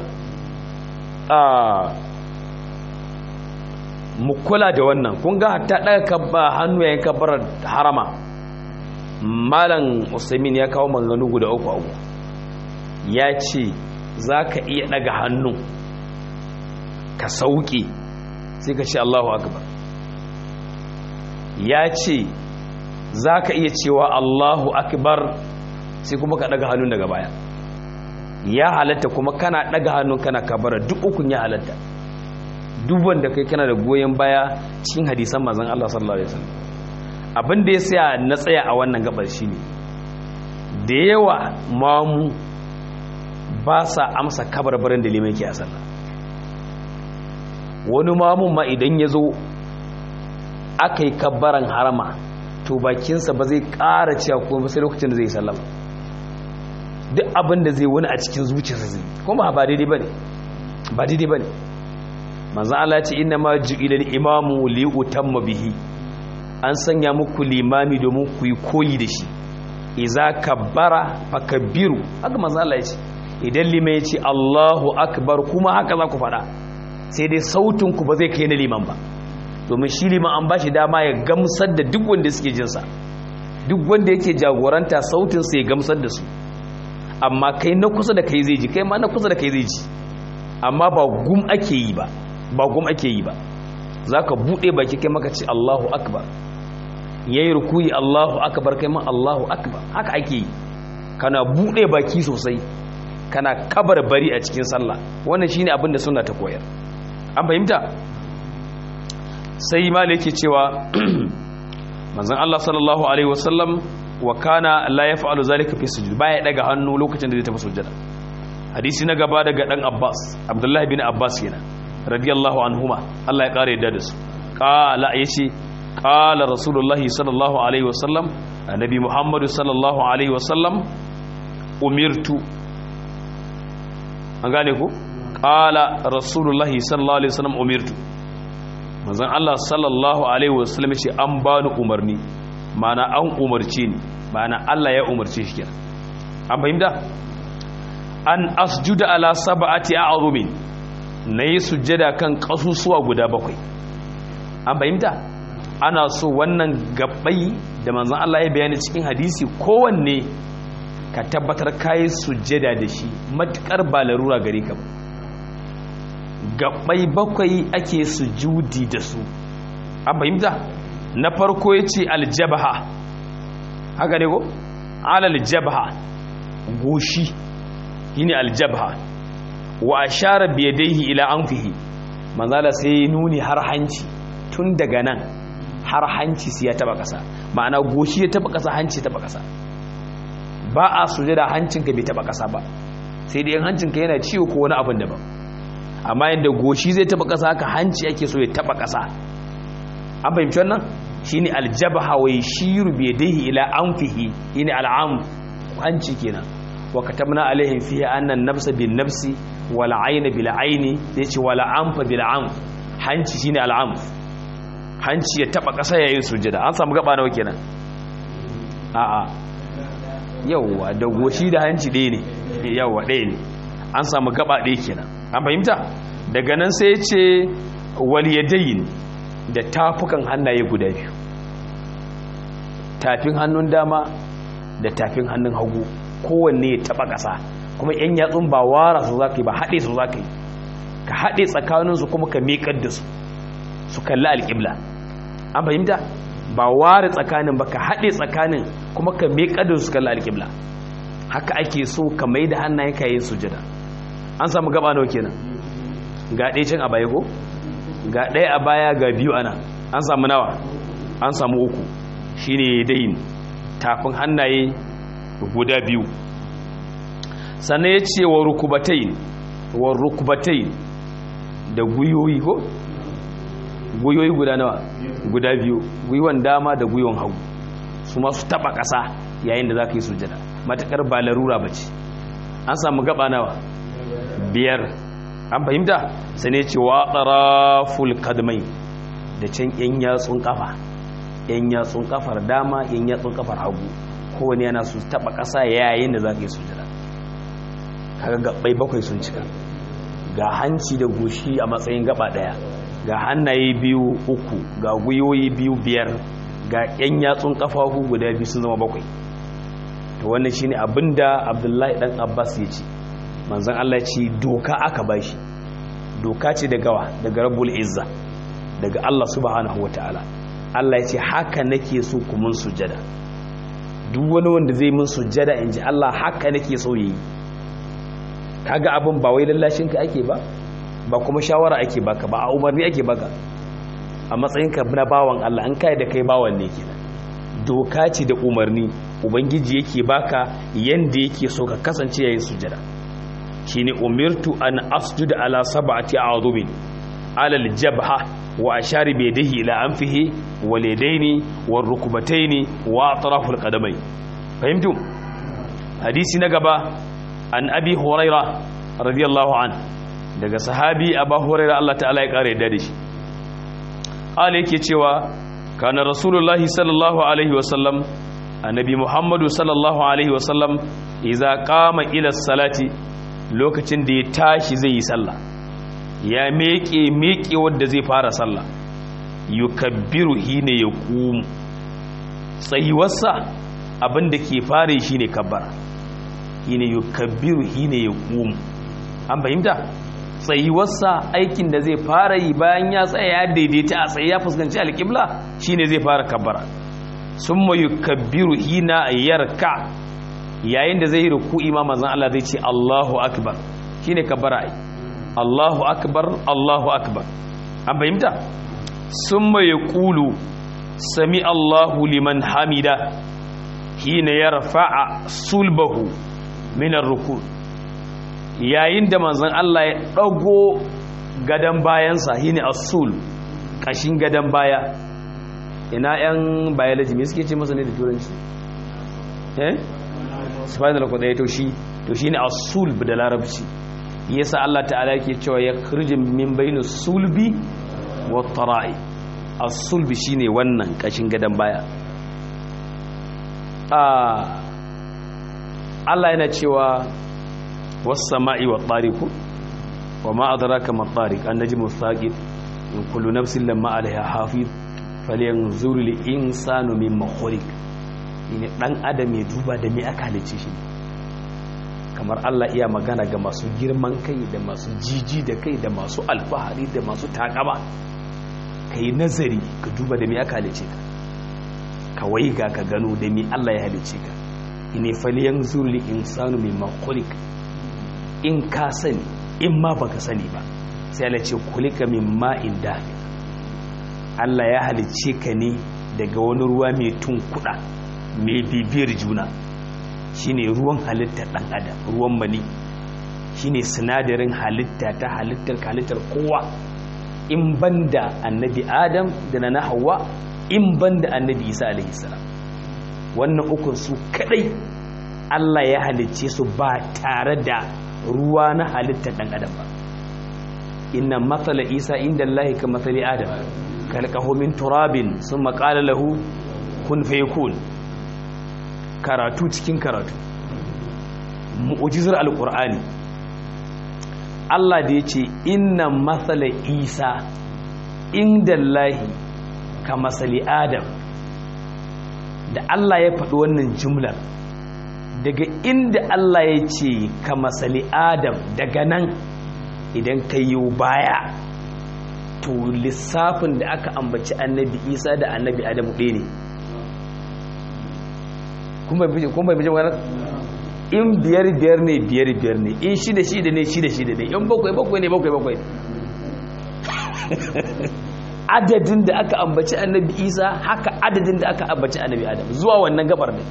mu kula da wannan kun ga hatta daga kabba hannu yayin kabbarar harama malam usaimin ya kawo maganganu guda uku abu ya ce za ka iya daga hannu ka sauke sai ka ce allahu akbar ya ce za ka iya cewa allahu akbar sai kuma ka daga hannun daga baya ya halatta kuma kana daga hannun kana kabara duk ukun ya halatta duk wanda kai kana da goyon baya cikin hadisan mazan Allah sallallahu alaihi wasallam abin da ya saya na tsaya a wannan gabar shine da yawa mamu ba sa amsa kabarbarin da liman ke a sallah wani mamun ma idan ya zo aka yi kabbaran harama to bakinsa ba zai ƙara cewa kuma sai lokacin da zai sallama duk abin da zai wani a cikin zuciyarsa zai kuma ba daidai ba ne ba daidai ba ne manzan Allah ce ina ma ju'ilal imamu li'utamma bihi an sanya muku limami domin ku yi koyi da shi iza kabbara fakabbiru haka manzan Allah ya ce idan lima ya ce Allahu akbar kuma haka za ku faɗa sai dai sautin ku ba zai kai na liman ba domin shi liman an ba shi dama ya gamsar da duk wanda suke jinsa duk wanda yake jagoranta sautinsa ya gamsar da su amma kai na kusa da kai zai ji kai ma na kusa da kai zai ji amma ba gum ake yi ba ba gum ake yi ba za ka buɗe baki kai maka ce allahu akbar ya yi rukuyi allahu akbar kai ma allahu akbar haka ake yi kana buɗe baki sosai kana kabar bari a cikin sallah wannan shine abin da suna ta koyar an fahimta sai malik yake cewa manzon Allah sallallahu alaihi wasallam wa kana la yaf'alu zalika fi sujud baya daga hannu lokacin da zai tafi sujada hadisi na gaba daga dan Abbas Abdullah bin Abbas yana radiyallahu anhuma Allah ya kare yadda da su qala yace qala rasulullah sallallahu alaihi wasallam annabi Muhammad sallallahu alaihi wasallam umirtu an gane ku qala rasulullah sallallahu alaihi wasallam umirtu manzon Allah sallallahu alaihi wasallam ce an bani umarni mana an umarce ni mana Allah ya umarce shi kenan an fahimta an asjuda ala sab'ati a'zumin nayi sujjada kan kasusuwa guda bakwai an fahimta ana so wannan gabbai da manzon Allah ya bayani cikin hadisi kowanne ka tabbatar kai sujjada da shi matukar ba larura gare ka ba gabbai bakwai ake sujudi da su an fahimta na farko ya ce aljabaha haka ne ko alaljabaha goshi shi ne aljabaha wa ashara biyadaihi ila anfihi manzala sai nuni har hanci tun daga nan har hanci sai ya taba kasa ma'ana goshi ya taba kasa hanci taba kasa ba a sujada hancinka bai taba kasa ba sai dai hancinka yana ciwo ko wani abin daban amma yadda goshi zai taba kasa haka hanci ake so ya taba kasa an fahimci wannan shine aljabaha wa yashiru bi yadihi ila anfihi shine al'am hanci kenan wa katabna alaihim fiha anna an-nafsa bin nafsi wal 'ayna bil 'ayni yace wal anfa bil anf hanci shine al'am hanci ya taba kasa yayin sujada an samu gaba nawa kenan a'a yawa da goshi da hanci ɗaya ne yawa ɗaya ne an samu gaba ɗaya kenan an fahimta daga nan sai ya ce waliyadayin da tafukan hannaye guda biyu tafin hannun dama da tafin hannun hagu kowanne ya taba ƙasa kuma yan yatsun ba wara su za ka yi ba haɗe su za ka yi ka haɗe tsakaninsu kuma ka miƙar da su su kalli alƙibla an fahimta ba ware tsakanin ba ka haɗe tsakanin kuma ka miƙar da su kalli alƙibla haka ake so ka mai da hannayen ka yin sujada an samu gaba nawa kenan ga ɗaya can a baya ko ga ɗaya a baya ga biyu ana an samu nawa an samu uku shine dayin tafin hannaye guda biyu sannan ya ce wa rukubatai wa rukubatai da guyoyi ko guyoyi guda nawa guda biyu gwiwon dama da gwiwon hagu su masu taba ƙasa yayin da za ka yi sujada matakar ba larura ba ce an samu gaba nawa biyar an fahimta sai ne ce wa tsaraful kadmai da can yan yatsun kafa yan yatsun kafar dama yan yatsun kafar hagu kowane yana su taba ƙasa yayin da za ka yi sujada kaga gabbai bakwai sun cika ga hanci da goshi a matsayin gaba daya ga hannaye biyu uku ga gwiwoyi biyu biyar ga yan yatsun kafafu guda biyu sun zama bakwai to wannan shine abinda abdullahi dan abbas ya ce manzon Allah ce doka aka bashi doka ce daga wa daga rabbul izza daga Allah subhanahu wataala Allah ya ce haka nake so ku mun sujada duk wani wanda zai mun sujada inji Allah haka nake so yi kaga abin ba wai lallashin ka ake ba ba kuma shawara ake baka ba a umarni ake baka a matsayin ka na bawan Allah an kai da kai bawan ne kenan doka ce da umarni ubangiji yake baka yanda yake so ka kasance yayin sujada shine umirtu an asjuda ala sab'ati a'dhubin ala al-jabha wa ashari bi yadihi ila anfihi wal yadaini war rukbataini wa atraf al-qadamai fahimtu hadisi na gaba an abi huraira radiyallahu an daga sahabi abu huraira Allah ta'ala ya kare da shi ala yake cewa kana rasulullahi sallallahu alaihi wasallam annabi muhammadu sallallahu alaihi wasallam idza qama ila salati lokacin da ya tashi zai yi sallah ya meke meke wanda zai fara sallah yukabbiru hina yaqum tsayuwarsa abinda ke fare shi ne kabbara hina yukabbiru hina yaqum an fahimta tsayuwarsa aikin da zai fara yi bayan ya tsaya ya daidaita a tsaye ya fuskanci alƙibla shine zai fara kabbara summa yukabbiru hina yarka yayin da zai yi ruku'i ma manzon Allah zai ce Allahu akbar shine kabbara ai Allahu akbar Allahu akbar an fahimta summa yaqulu sami Allahu liman hamida hina yarfa'a sulbahu min ar-ruku' yayin da manzon Allah ya dago gadan bayansa shine as-sul kashin gadan baya ina yan biology me suke ce masa ne da turanci eh spinal cord to shi to shine as-sulb da larabci yasa Allah ta'ala yake cewa ya khrijum min bainu sulbi wa tara'i as-sulbi shine wannan kashin gadan baya ah Allah yana cewa was-sama'i wat-tariq wa ma adraka mat-tariq an-najmu ath-thaqib in kullu nafsin lamma 'alayha hafiz falyanzur al-insanu mimma khuliq ne dan adam ya duba da me aka halice shi kamar Allah iya magana ga masu girman kai da masu jiji da kai da masu alfahari da masu takama ka yi nazari ka duba da me aka halice ka kawai ga ka gano da me Allah ya halice ka ine faliyan zurli insanu mai makulik in ka sani in ma baka sani ba sai Allah ce kulika min ma'in dafi Allah ya halice ka ne daga wani ruwa mai tunkuɗa mai bibiyar juna shine ruwan halittar ɗan adam ruwan mani shine sinadarin halitta ta halittar halittar kowa in banda annabi adam da na hawa in banda annabi isa alaihi salam wannan ukun su kadai Allah ya halicce su ba tare da ruwa na halittar ɗan adam ba inna matsala isa inda Allah ka matsali adam kalkahu min turabin sun maƙala lahu kun fayakun karatu cikin karatu mu'ujizar alkur'ani Allah da ya ce inna matsala isa inda lahi ka matsali adam da Allah ya faɗi wannan jumlar daga inda Allah ya ce ka matsali adam daga nan idan ka yi baya to lissafin da aka ambaci annabi isa da annabi adamu ɗaya ne kuma bai bijin wani in biyar biyar ne biyar biyar ne in shida shida ne shida shida ne in bakwai bakwai ne bakwai bakwai adadin da aka ambaci annabi isa haka adadin da aka ambaci annabi adam zuwa wannan gabar ne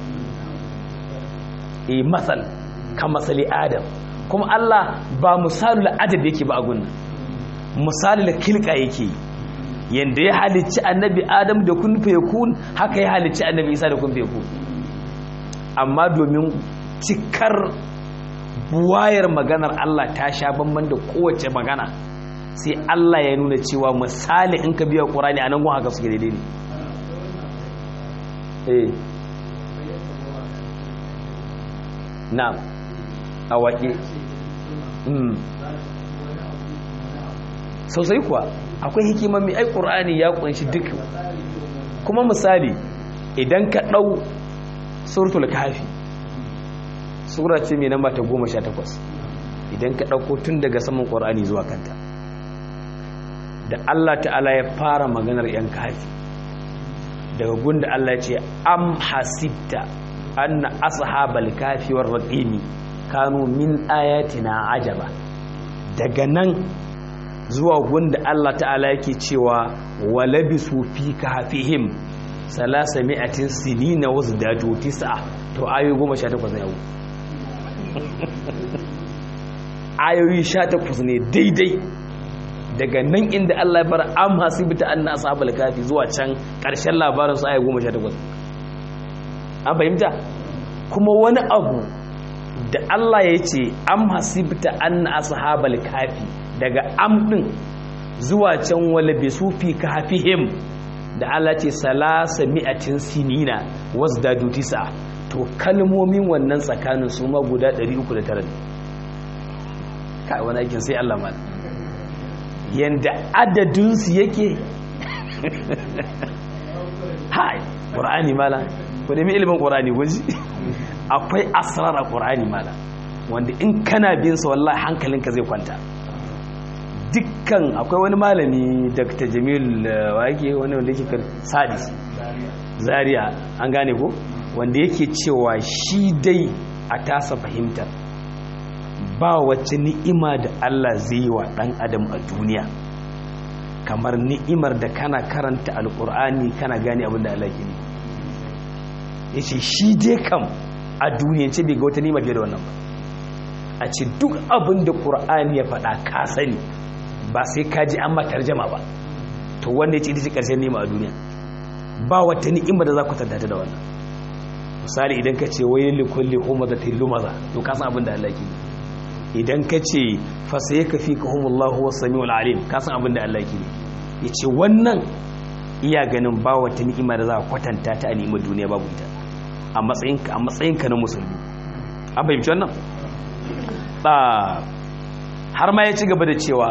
e masal ka masali adam kuma allah ba misalul adad yake ba a gunnan misalul kilka yake yanda ya halicci annabi adam da kun kun haka ya halicci annabi isa da kun kun amma domin cikar buwayar maganar Allah ta sha bamban da kowace magana sai Allah ya nuna cewa misali in ka biya ƙurani a nan gun haka suke daidai ne eh na a waƙe sosai kuwa akwai hikimar mai ai ƙurani ya ƙunshi duk kuma misali idan ka ɗau suratul kafi sura ce mai namba ta goma sha takwas idan ka ɗauko tun daga saman ƙwar'ani zuwa kanta da Allah ta'ala ya fara maganar yan kafi daga gunda Allah ya ce am hasibta anna ashabal kafi war raqimi kanu min ayatina ajaba daga nan zuwa gunda Allah ta'ala yake cewa walabisu fi kafihim salasa mi'atin sinina wasu dajo tisa to ayoyi goma sha takwas na yau ayoyi sha takwas ne daidai daga nan inda Allah ya bar am hasibta anna ashabal kafi zuwa can karshen labarin su ayoyi goma sha takwas an fahimta kuma wani abu da Allah ya ce am hasibta anna ashabal kafi daga am din zuwa can wala bisufi kafihim da Allah ce salasa mi'atin sinina wasu daju tisa to kalmomin wannan tsakanin su ma guda 309 ne kai wani aikin sai Allah mal yanda adadinsu yake hai qur'ani mala ku nemi ilimin qur'ani guji akwai asrar a qur'ani mala wanda in kana bin sa wallahi hankalinka zai kwanta dukkan akwai wani malami dr jamil wake wani wanda yake kan sadis zaria an gane ko wanda yake cewa shi dai a tasa fahimtar ba wacce ni'ima da Allah zai yi wa ɗan adam a duniya kamar ni'imar da kana karanta alƙur'ani kana gane abin da Allah ke ne ya ce shi dai kam a duniyance bai ga wata ni'ima fiye da wannan ba a ce duk abin da ƙur'ani ya faɗa ka sani ba sai ka ji an matar jama ba to wanda ya ce ita ce ƙarshen ni'ima a duniya ba wata ni'ima da za ku tantata da wannan misali idan ka ce wai likulli humazatin lumaza to ka san abin da Allah ke ne idan ka ce fasaye ka fi ka humullahu wasu sami alim ka san abin da Allah ke ne ya ce wannan iya ganin ba wata ni'ima da za a kwatanta ta a ni'imar duniya babu ita a matsayinka na musulmi an fahimci wannan har ma ya ci gaba da cewa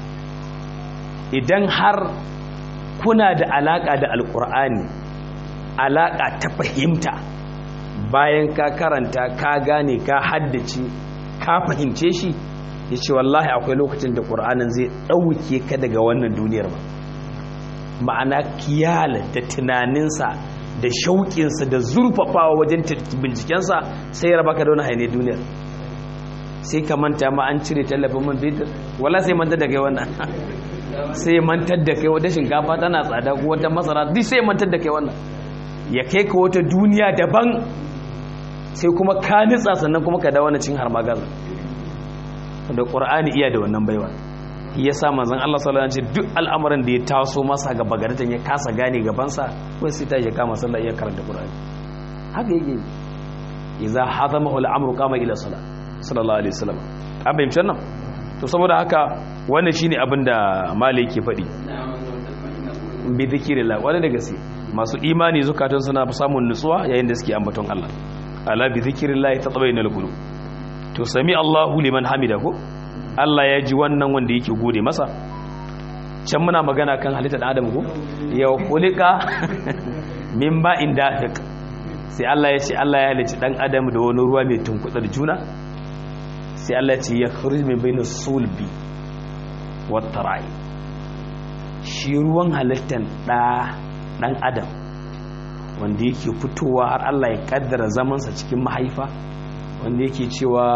idan har kuna da alaƙa da alƙur'ani alaƙa ta fahimta bayan ka karanta ka gane ka haddace ka fahimce shi ya ce wallahi akwai lokacin da ƙur'anin zai ɗauke ka daga wannan duniyar ba ma'ana kiyala da tunaninsa da shauƙinsa da zurfafawa wajen bincikensa sai ya raba ka da wani haine duniyar sai ka manta ma an cire tallafin man fetur wala sai mantar da kai wannan sai mantar da kai wata shinkafa tana tsada ko wata masara duk sai mantar da kai wannan ya kai ka wata duniya daban sai kuma ka nitsa sannan kuma ka dawo na cin har magaza da ƙur'ani iya da wannan baiwa ya sa manzon Allah sallallahu alaihi wasallam duk al'amuran da ya taso masa ga bagaratan ya kasa gane gabansa ko sai ta ya kama sallah iya karanta ƙur'ani haka yake idza hazamahu al'amru qama ila salat sallallahu alaihi wasallam an bayyana nan to saboda haka wannan shine abin da malai ke faɗi bi dhikrillah wanda da gaske masu imani zukatan suna samun nutsuwa yayin da suke ambaton Allah ala bi zikrillah tatma'innul qulub to sami Allahu liman hamida ko Allah ya ji wannan wanda yake gode masa can muna magana kan halittar Adam ko ya kulika min ba'in dafiq sai Allah ya ce Allah ya halicci dan Adam da wani ruwa mai tunkudar juna sai Allah ya ce ya khuruj min bainas sulbi wat tara'i shi ruwan halittar da dan Adam wanda yake fitowa har Allah ya kaddara zamansa cikin mahaifa wanda yake cewa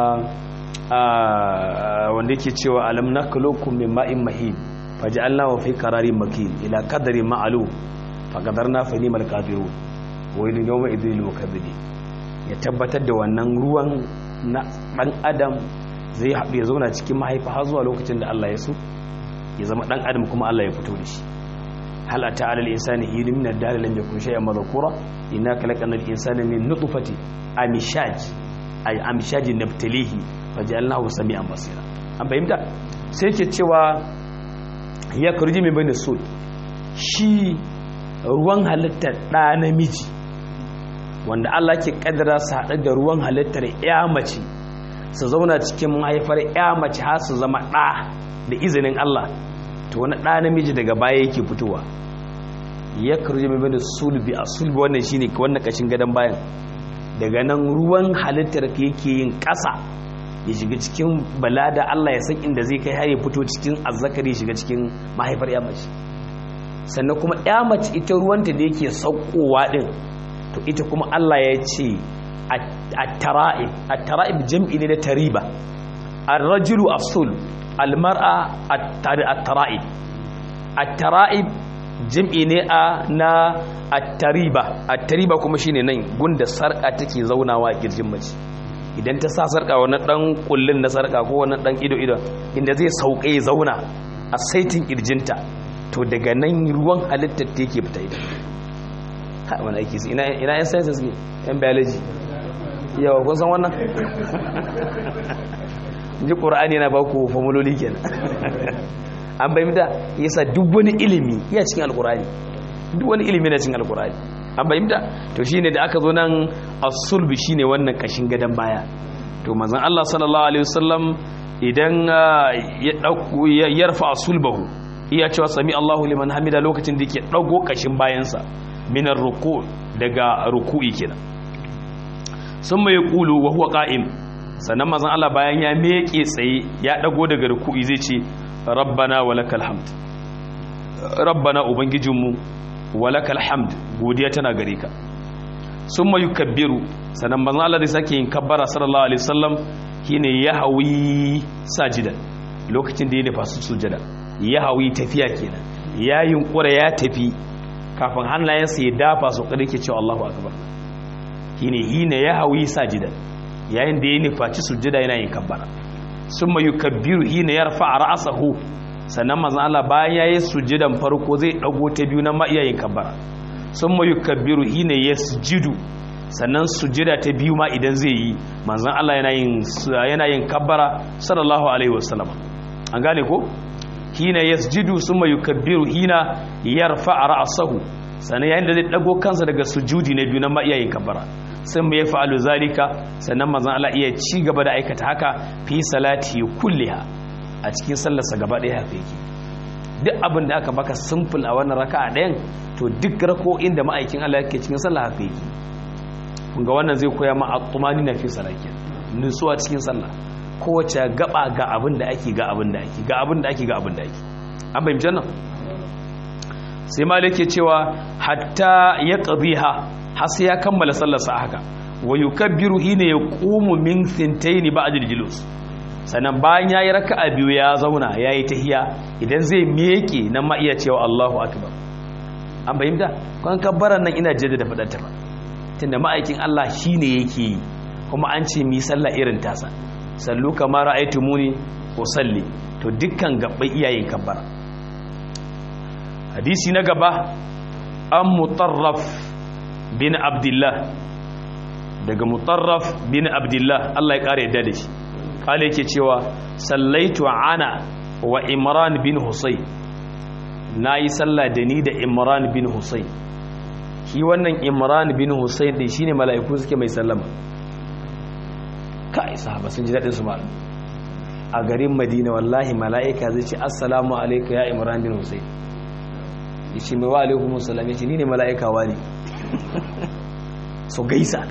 wanda yake cewa alam naklukum min ma'in mahin faj'alnahu fi qararin makin ila qadarin ma'lum faqadarna fa nimal qadirun wa idan yawma idhil mukabbidi ya tabbatar da wannan ruwan na dan adam zai haɗu ya zauna cikin mahaifa har zuwa lokacin da Allah ya so ya zama dan adam kuma Allah ya fito da shi hal ata alal insani hinu min ad-dar lam yakun shay'an madhkura inna khalaqna al-insana min nutfati amishaj ay amishaj nabtalihi faj'alnahu sami'an basira an fahimta sai ke cewa ya kurji min bani sul shi ruwan halittar da namiji wanda Allah ke kaddara su haɗu da ruwan halittar ya mace su zauna cikin mahaifar ya mace har su zama ɗa da izinin Allah to wani ɗa namiji daga baya yake fitowa ya karji mai bane sulbi a sulbi wannan shine wannan kashin gadon bayan daga nan ruwan halittar ka yake yin ƙasa ya shiga cikin balada Allah ya san inda zai kai har ya fito cikin azzakari shiga cikin mahaifar ya mace sannan kuma ya mace ita ruwanta da yake saukowa din to ita kuma Allah ya ce at-tara'ib at-tara'ib jam'i ne na tariba ar-rajulu as-sul al-mar'a at-tara'ib at-tara'ib jam'i ne a na at-tariba at-tariba kuma shine nan gunda sarka take zaunawa a kirjin mace idan ta sa sarka wani dan kullun na sarka ko wani dan ido ido inda zai sauke ya zauna a saitin kirjinta to daga nan ruwan halittar ta yake fita ita ha wani aiki ina ina yan sciences ne yan biology yawa kun san wannan ji qur'ani yana ba ku formuloli kenan an bai mita yasa duk wani ilimi iya cikin alqur'ani duk wani ilimi na cikin alqur'ani an bai mita to shine da aka zo nan as-sulbi shine wannan kashin gadan baya to manzon Allah sallallahu alaihi wasallam idan ya dauko ya yarfa sulbahu iya cewa sami Allahu liman hamida lokacin da yake dago kashin bayansa minar ruku daga ruku'i kenan sun mai kulu wa huwa qa'im sannan mazan Allah bayan ya meke tsaye ya dago daga ruku'i zai ce rabbana walakal hamd rabbana ubangijinmu walakal hamd godiya tana gare ka sun mai yukabbiru sannan mazan Allah zai sake yin kabbara sallallahu alaihi wasallam shine ya hawi sajidan lokacin da ya nufa su sujada ya hawi tafiya kenan ya yunkura ya tafi kafin hannayensa ya dafa su kada ke cewa Allahu akbar shine hina ya hawi sajidan yayin da ya nufaci sujada yana yin kabbara summa yukabbiru hina yarfa ra'sahu sannan manzon Allah bayan yayi sujudan farko zai dago ta biyu na ma iya yin kabbara summa yukabbiru hina yasjudu sannan sujada ta biyu ma idan zai yi manzon Allah yana yin yana yin kabbara sallallahu alaihi wasallam an gane ko hina yasjudu summa yukabbiru hina yarfa ra'sahu sannan yayin da zai dago kansa daga sujudi na biyu na ma iya yin kabbara sun mai fa'alu zalika sannan manzon Allah iya ci gaba da aikata haka fi salati kulliha a cikin sallarsa gaba ɗaya haka yake duk abin da aka baka simple a wannan raka'a ɗayan to duk rako'in da ma'aikin Allah yake cikin sallah haka yake ga wannan zai koya ma at-tumani na fi salakin nutsuwa cikin sallah kowace gaba ga abin da ake ga abin da ake ga abin da ake ga abin da ake an bayyana nan sai malik ke cewa hatta ya qadhiha har sai ya kammala sallarsa haka wa yukabbiru hina yaqumu min thintayn ba'da al-julus sannan bayan yayi raka'a biyu ya zauna yayi tahiya idan zai miƙe nan ma iya cewa Allahu akbar an bayyana kan kabbaran nan ina jaddada fadar ta ba tunda ma'aikin Allah shine yake yi kuma an ce mi sallah irin tasa sallu kama ra'aytumuni usalli to dukkan gabbai iyayen kabbara hadisi na gaba an mutarraf bin abdullah daga mutarraf bin abdullah Allah ya kare yadda da shi kale yake cewa sallaitu ana wa imran bin husayn nayi sallah da ni da imran bin husayn shi wannan imran bin husayn din shine mala'iku suke mai sallama kai sahaba sun ji dadin su ma a garin madina wallahi mala'ika zai ce assalamu alayka ya imran bin husayn yace mai wa alaikum assalam yace ni ne mala'ika wani so gaisa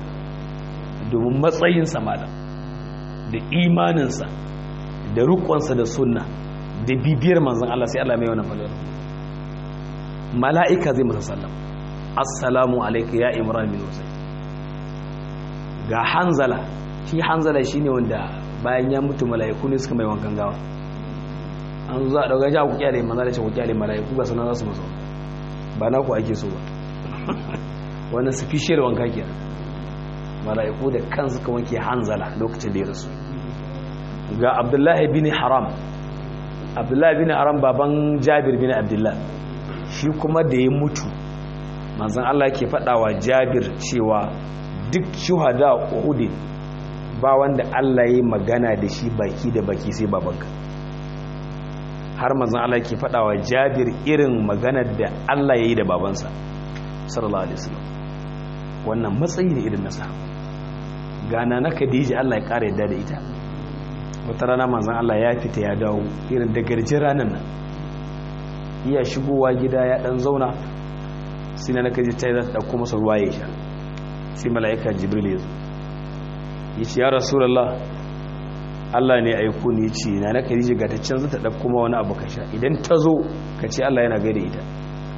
domin matsayinsa malam da imaninsa da rukunsa da sunna da bibiyar manzan Allah sai Allah mai wani falon mala'ika zai masa sallam assalamu alaika ya imran bin husayn ga hanzala shi hanzala shine wanda bayan ya mutu mala'iku ne suka mai wankan gawa an zo a dauka ja ku kyale manzo da ce ku kyale mala'iku ga sunan za su masa ba na ku ake so ba wannan sufficient wanka kenan mala'iku da kansu ka wanke hanzala lokacin da ya rasu ga abdullahi bin haram abdullahi bin haram baban jabir bin abdullahi shi kuma da ya mutu manzan Allah ke faɗawa jabir cewa duk shuhada uhudin ba wanda Allah ya magana da shi baki da baki sai babanka har manzan Allah ke faɗawa jabir irin maganar da Allah ya yi da babansa sallallahu alaihi wasallam wannan matsayi ne irin nasa gana na Khadija Allah ya ƙara yadda da ita wata rana manzan Allah ya fita ya dawo irin da garjin ranar nan iya shigowa gida ya dan zauna sai na kaji ta yi ɗauko masa ruwa ya sha sai mala'ika jibril ya zo ya ce ya rasulallah Allah ne aiko ne ce na na kaji ga ta canza ta ɗauko ma wani abu ka sha idan ta zo ka ce Allah yana gaida ita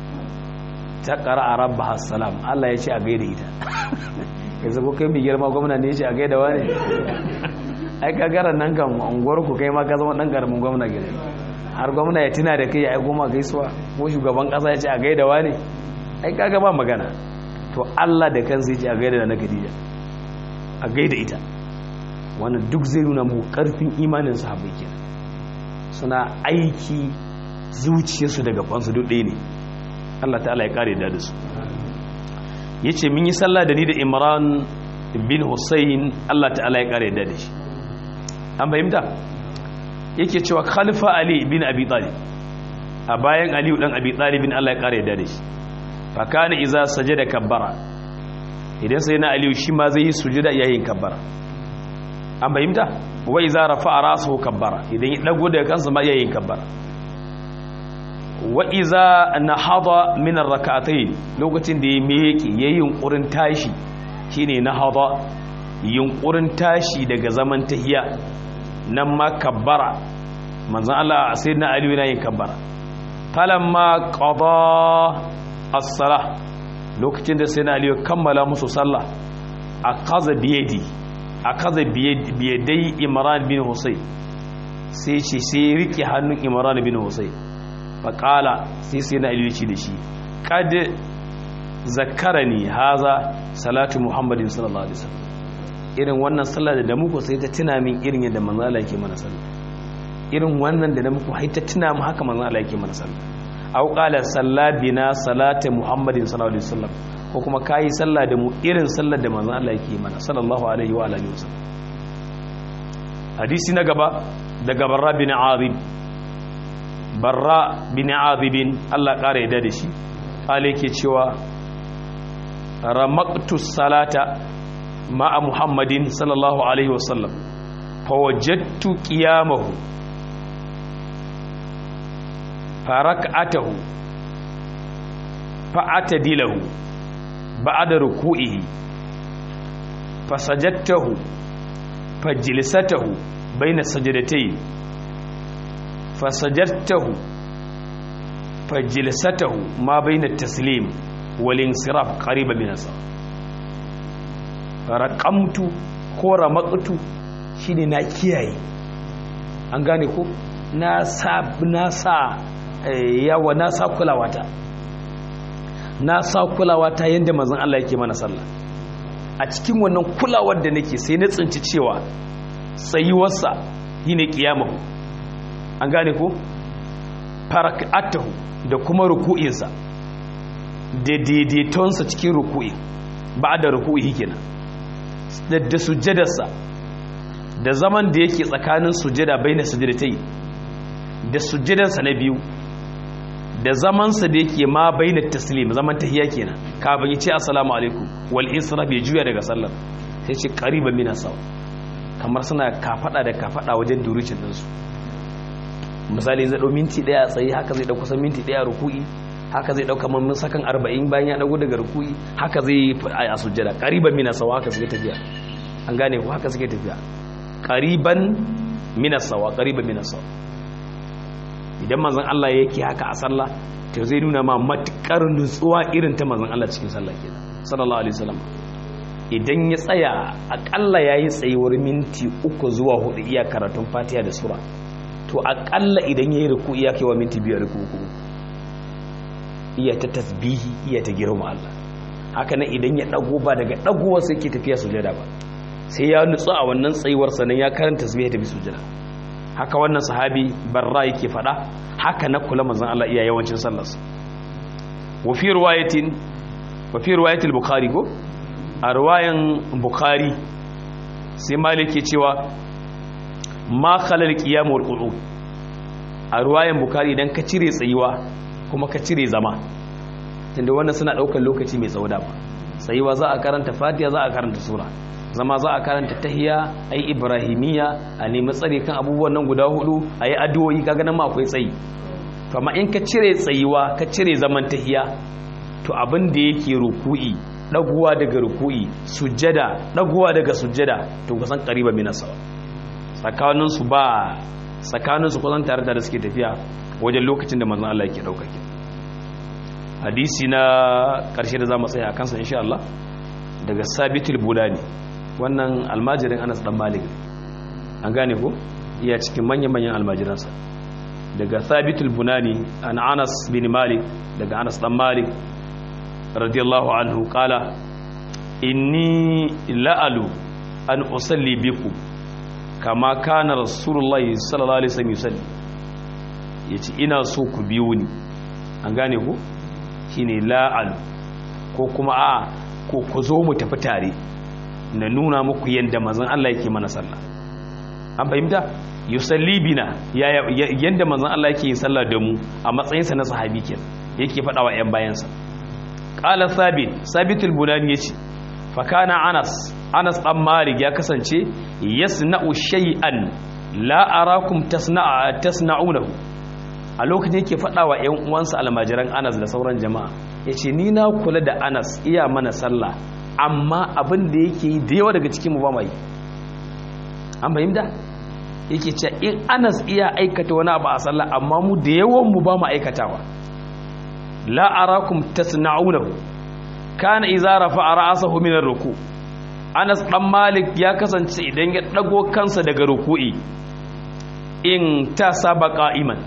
ta ƙara a rabba hassalam Allah ya ce a gaida ita ya zago kai mai girma gwamna ne ya ce a gaida wa ne ai kagaran nan kan unguwar ku kai ma ka zama ɗan ƙaramin gwamna gida har gwamna ya tuna da kai ya aiko ma gaisuwa ko shugaban ƙasa ya ce a gaida wa ne ai kaga ba magana to Allah da kansa ya ce a gaida na Khadija a gaida ita wannan duk zai nuna mu karfin imanin sahabbai kenan suna aiki zuciyarsu da gabansu duk ɗaya ne Allah ta'ala ya kare da su yace mun yi sallah da ni da Imran bin Hussein Allah ta'ala ya kare da shi an fahimta yake cewa khalifa Ali bin Abi Talib a bayan Ali dan Abi Talib bin Allah ya kare da shi fa kana iza sajada kabbara idan sai na Ali shi ma zai yi sujuda yayin kabbara an fahimta wa iza rafa'a ra'sahu kabbara idan ya dago daga kansa ma yayin kabbara wa iza nahada min ar-rak'atayn lokacin da ya meke yayin yunkurin tashi shine nahada yunkurin tashi daga zaman tahiya nan ma kabbara manzon Allah sayyidina Ali yana yin kabbara falamma qada as-salah lokacin da sayyidina Ali ya kammala musu sallah akaza biyadi akaza biyadai Imran bin Husayn sai ce sai rike hannun Imran bin Husayn faƙala sai sai na ilici da shi ƙad zakarani haza salatu muhammadin sallallahu alaihi wasallam irin wannan sallah da muku sai ta tuna min irin yadda manzo Allah yake mana sallah irin wannan da muku hai ta tuna mu haka manzo Allah yake mana sallah aw qala sallabina salatu muhammadin sallallahu alaihi wasallam ko kuma kai sallah da mu irin sallar da manzo Allah yake mana sallallahu alaihi wa alihi wasallam hadisi na gaba daga barra bin azib barra bin azibin Allah ƙara yadda da shi ƙale ke cewa ramaktus salata ma'a muhammadin sallallahu alaihi wasallam fawajattu qiyamahu farak'atahu fa'atadilahu ba'da ruku'ihi fasajadtahu fajlisatahu bayna sajdatayn فسجدته فجلسته ما بين التسليم والانصراف قريبا من الصلاة رقمت ko ramaktu shine na kiyaye an gane ko na sa na sa yawa na sa kulawata na sa kulawata yanda manzon Allah yake mana sallah a cikin wannan kulawar da nake sai na tsinci cewa tsayuwarsa shine kiyamahu an gane ko farak'atahu da kuma ruku'insa da daidaitonsa cikin ruku'i ba da ruku'i kenan da sujjadarsa da zaman da yake tsakanin sujjada bai na sujjadatai da sujjadarsa na biyu da zamansa da yake ma bai na taslim zaman tahiya kenan kafin ya ce assalamu alaikum wal insiraf ya juya daga sallar sai ce qariban min sawa kamar suna kafada da kafada wajen durucin ɗinsu misali zai ɗau minti ɗaya tsaye haka zai ɗau kusan minti ɗaya ruku'i haka zai ɗauka mamman sakan arba'in bayan ya ɗago daga ruku'i haka zai yi a sujjada ƙariban mina sawa haka suke tafiya an gane ku haka suke tafiya ƙariban mina sawa ƙariban mina sawa idan manzon Allah yake haka a sallah to zai nuna ma matuƙar nutsuwa irin ta manzon Allah cikin sallah kenan sallallahu alaihi wasallam idan ya tsaya aƙalla yayi tsayuwar minti uku zuwa hudu iya karatun fatiha da sura to akalla idan ya yi ruku iya kewa minti biyar ruku iya ta tasbihi iya ta girma Allah haka nan idan ya dago ba daga dagowa sai ke tafiya sujada ba sai ya nutsu a wannan tsayuwar sanan ya karanta tasbihi ta bi sujada haka wannan sahabi barra yake fada haka na kula manzon Allah iya yawancin sallarsa wa fi riwayatin wa fi riwayatil bukhari ko a riwayan bukhari sai malik ke cewa ma khalal qiyam wal qu'ud a ruwayan bukari idan ka cire tsayuwa kuma ka cire zama tunda wannan suna daukar lokaci mai tsawo da ba tsayuwa za a karanta fatiha za a karanta sura zama za a karanta tahiyya ayi ibrahimiya a nemi tsare kan abubuwan nan guda hudu ayi addu'o'i kaga nan ma akwai tsayi to amma in ka cire tsayuwa ka cire zaman tahiyya to abin da yake ruku'i daguwa daga ruku'i sujjada daguwa daga sujjada to kusan qariba min sawa tsakaninsu ba tsakaninsu kusan tare da suke tafiya wajen lokacin da manzon Allah yake dauka ke hadisi na karshe da zamu tsaya a kansa insha Allah daga Sabitul Bulani wannan almajirin Anas dan Malik an gane ko iya cikin manyan manyan almajiransa daga Sabitul Bunani an Anas bin Malik daga Anas dan Malik radiyallahu anhu qala inni la'alu an usalli bikum kama kana rasulullahi sallallahu alaihi wasallam yusalli yace ina so ku biyo ni an gane ku shine la'al ko kuma a ko ku zo mu tafi tare na nuna muku yanda manzon Allah yake mana sallah an fahimta yusalli bina yanda manzon Allah yake yin sallah da mu a matsayin sa na sahabi kenan yake faɗa wa ƴan bayansa qala sabit sabitul bunani yace fa kana anas anas dan malik ya kasance yasna'u shay'an la arakum tasna'a tasna'unahu a lokacin yake faɗa wa ‘yan uwansa almajiran anas da sauran jama'a ya ce ni na kula da anas iya mana sallah amma abin da yake yi da yawa daga cikin mu ba mai an fahimta yake ce in anas iya aikata wani abu a sallah amma mu da yawan mu ba mu aikatawa la arakum tasna'unahu kana idza rafa'a ra'sahu min ar-ruku anas dan malik ya kasance idan ya dago kansa daga ruku'i in ta saba qa'iman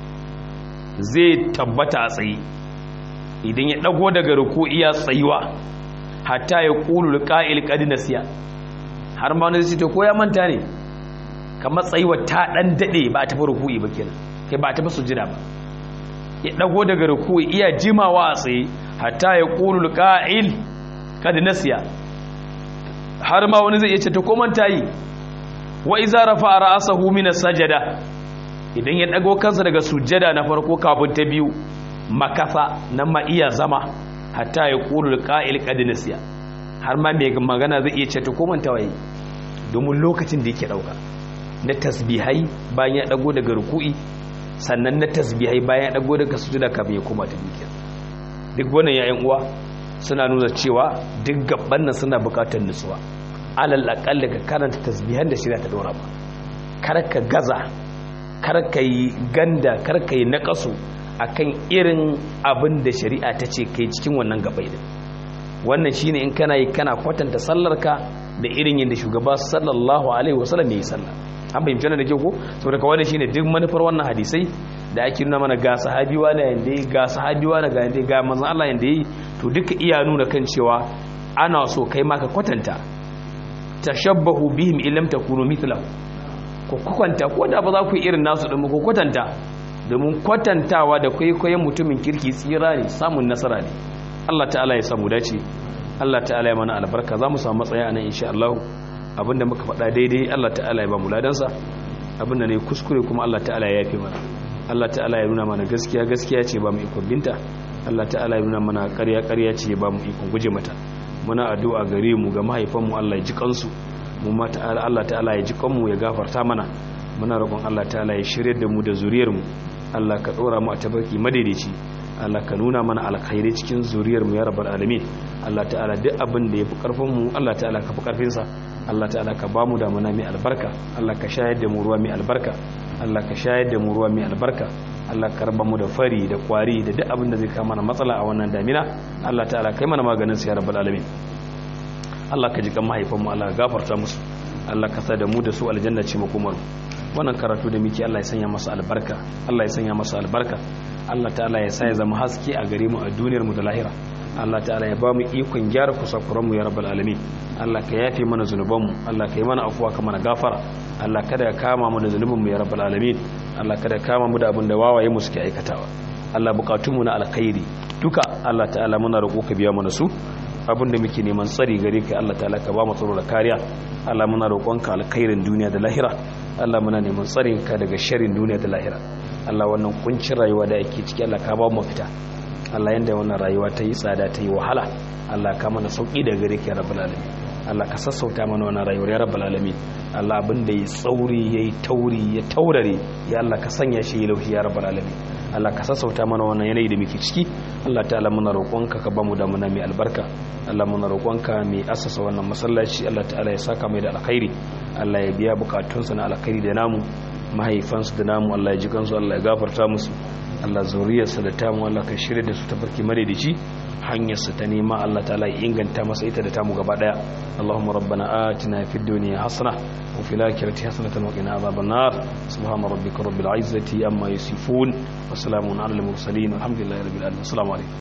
zai tabbata a tsaye idan ya dago daga ruku'i ya tsayuwa hatta ya qulu qa'il qad nasiya har ma wani zai ce ko ya manta ne kamar tsayuwa ta dan dade ba ta fi ruku'i ba kenan kai ba ta fi sujjada ba ya dago daga ruku'i iya jimawa a tsaye hatta ya qulu qa'il qad nasiya har ma wani zai iya ce ta ko manta yi wa iza rafa ra'sahu min as-sajada idan ya dago kansa daga sujjada na farko kafin ta biyu makafa nan ma iya zama hatta ya qulu qa'il qad nasiya har ma mai magana zai iya ce ta ko manta waye domin lokacin da yake dauka na tasbihai bayan ya dago daga ruku'i sannan na tasbihai bayan ya dago daga sujjada kafin ya koma ta biyu duk wannan yayin uwa suna nuna cewa duk gaban nan suna bukatar nutsuwa alal aqalla ka karanta tasbihan da shirya ta dora ba kar ka gaza kar ka yi ganda kar ka yi naqasu akan irin abin da shari'a ta ce kai cikin wannan gabai din wannan shine in kana yi kana kwatanta sallarka da irin yadda shugaba sallallahu alaihi wasallam ya yi sallah an fahimci wannan da ke ko saboda ka wannan shine duk manufar wannan hadisai da ake nuna mana ga sahabi wani yanda yi ga sahabi wani ga yanda ga manzon Allah yanda yi to duka iya nuna kan cewa ana so kai ma ka kwatanta tashabbahu bihim illam takunu mithlahu ko kwatanta ko da ba za ku yi irin nasu din ko kwatanta domin kwatantawa da kwaikwayon mutumin kirki tsira ne samun nasara ne Allah ta'ala ya samu dace Allah ta'ala ya mana albarka za mu samu matsaya a nan insha Allah abinda muka faɗa daidai Allah ta'ala ya ba mu ladansa abinda ne kuskure kuma Allah ta'ala ya yafe mana Allah ta'ala ya nuna mana gaskiya gaskiya ce ba mu ikon binta Allah ta'ala ya nuna mana ƙarya ƙarya ce ba mu ikon guje mata muna addu'a gare mu ga mahaifanmu Allah ya ji kansu mu ma ta'ala Allah ta'ala ya ji kanmu ya gafarta mana muna roƙon Allah ta'ala ya shirye da mu da zuriyar mu Allah ka dora mu a tabarki madaidaici Allah ka nuna mana alkhairi cikin zuriyar mu ya rabbal alamin Allah ta'ala duk abin da yafi karfin mu Allah ta'ala ka fi karfin sa Allah ta'ala ka bamu da mana mai albarka Allah ka shayar da mu ruwa mai albarka Allah ka shayar da mu ruwa mai albarka Allah ka raba mu da fari da kwari da duk abin da zai kama mana matsala a wannan damina Allah ta'ala kai mana maganin sa ya rabbal alamin Allah ka ji kan mahaifan mu Allah ka gafarta musu Allah ka sa da mu da su aljanna ce makomar wannan karatu da muke Allah ya sanya masa albarka Allah ya sanya masa albarka Allah ta'ala ya sa ya zama haske a gare mu a duniyar mu da lahira Allah ta'ala ya ba mu ikon gyara kusakuran mu ya rabbal alamin Allah ka yafe mana zunuban mu Allah ka yi mana afuwa ka mana gafara Allah kada ka kama mu da zunubin mu ya rabbal alamin Allah kada ka kama mu da abin da wawaye mu suke aikatawa Allah bukatun mu na alkhairi duka Allah ta'ala muna roƙo ka biya mana su abin da muke neman tsari gare ka Allah ta'ala ka ba mu tsaro da kariya Allah muna roƙonka alkhairin duniya da lahira Allah muna neman tsarin ka daga sharrin duniya da lahira Allah wannan kuncin rayuwa da yake ciki Allah ka ba mu fita Allah yanda wannan rayuwa ta yi tsada ta yi wahala Allah ka mana sauki daga gare ka ya rabbul alamin Allah ka sassauta mana wannan rayuwar ya rabbul alamin Allah abin da ya tsauri yayi tauri ya taurare ya Allah ka sanya shi ya laushi ya rabbul alamin Allah ka sassauta mana wannan yanayi da muke ciki Allah ta'ala muna roƙonka ka bamu da muna mai albarka Allah muna roƙonka mai asasa wannan masallaci Allah ta'ala ya saka mai da alkhairi Allah ya biya bukatunsa na alkhairi da namu mahaifansu da namu Allah ya ji kansu Allah ya gafarta musu Allah zuriyarsa da tamu Allah ka shirya da su ta farki madaidaici hanyarsa ta nema Allah ta'ala ya inganta masa ita da tamu gaba daya Allahumma rabbana atina fid dunya hasana wa fil akhirati hasanatan wa qina adhaban nar subhana rabbika rabbil izzati amma yasifun wa salamun alal mursalin walhamdulillahi rabbil alamin assalamu alaikum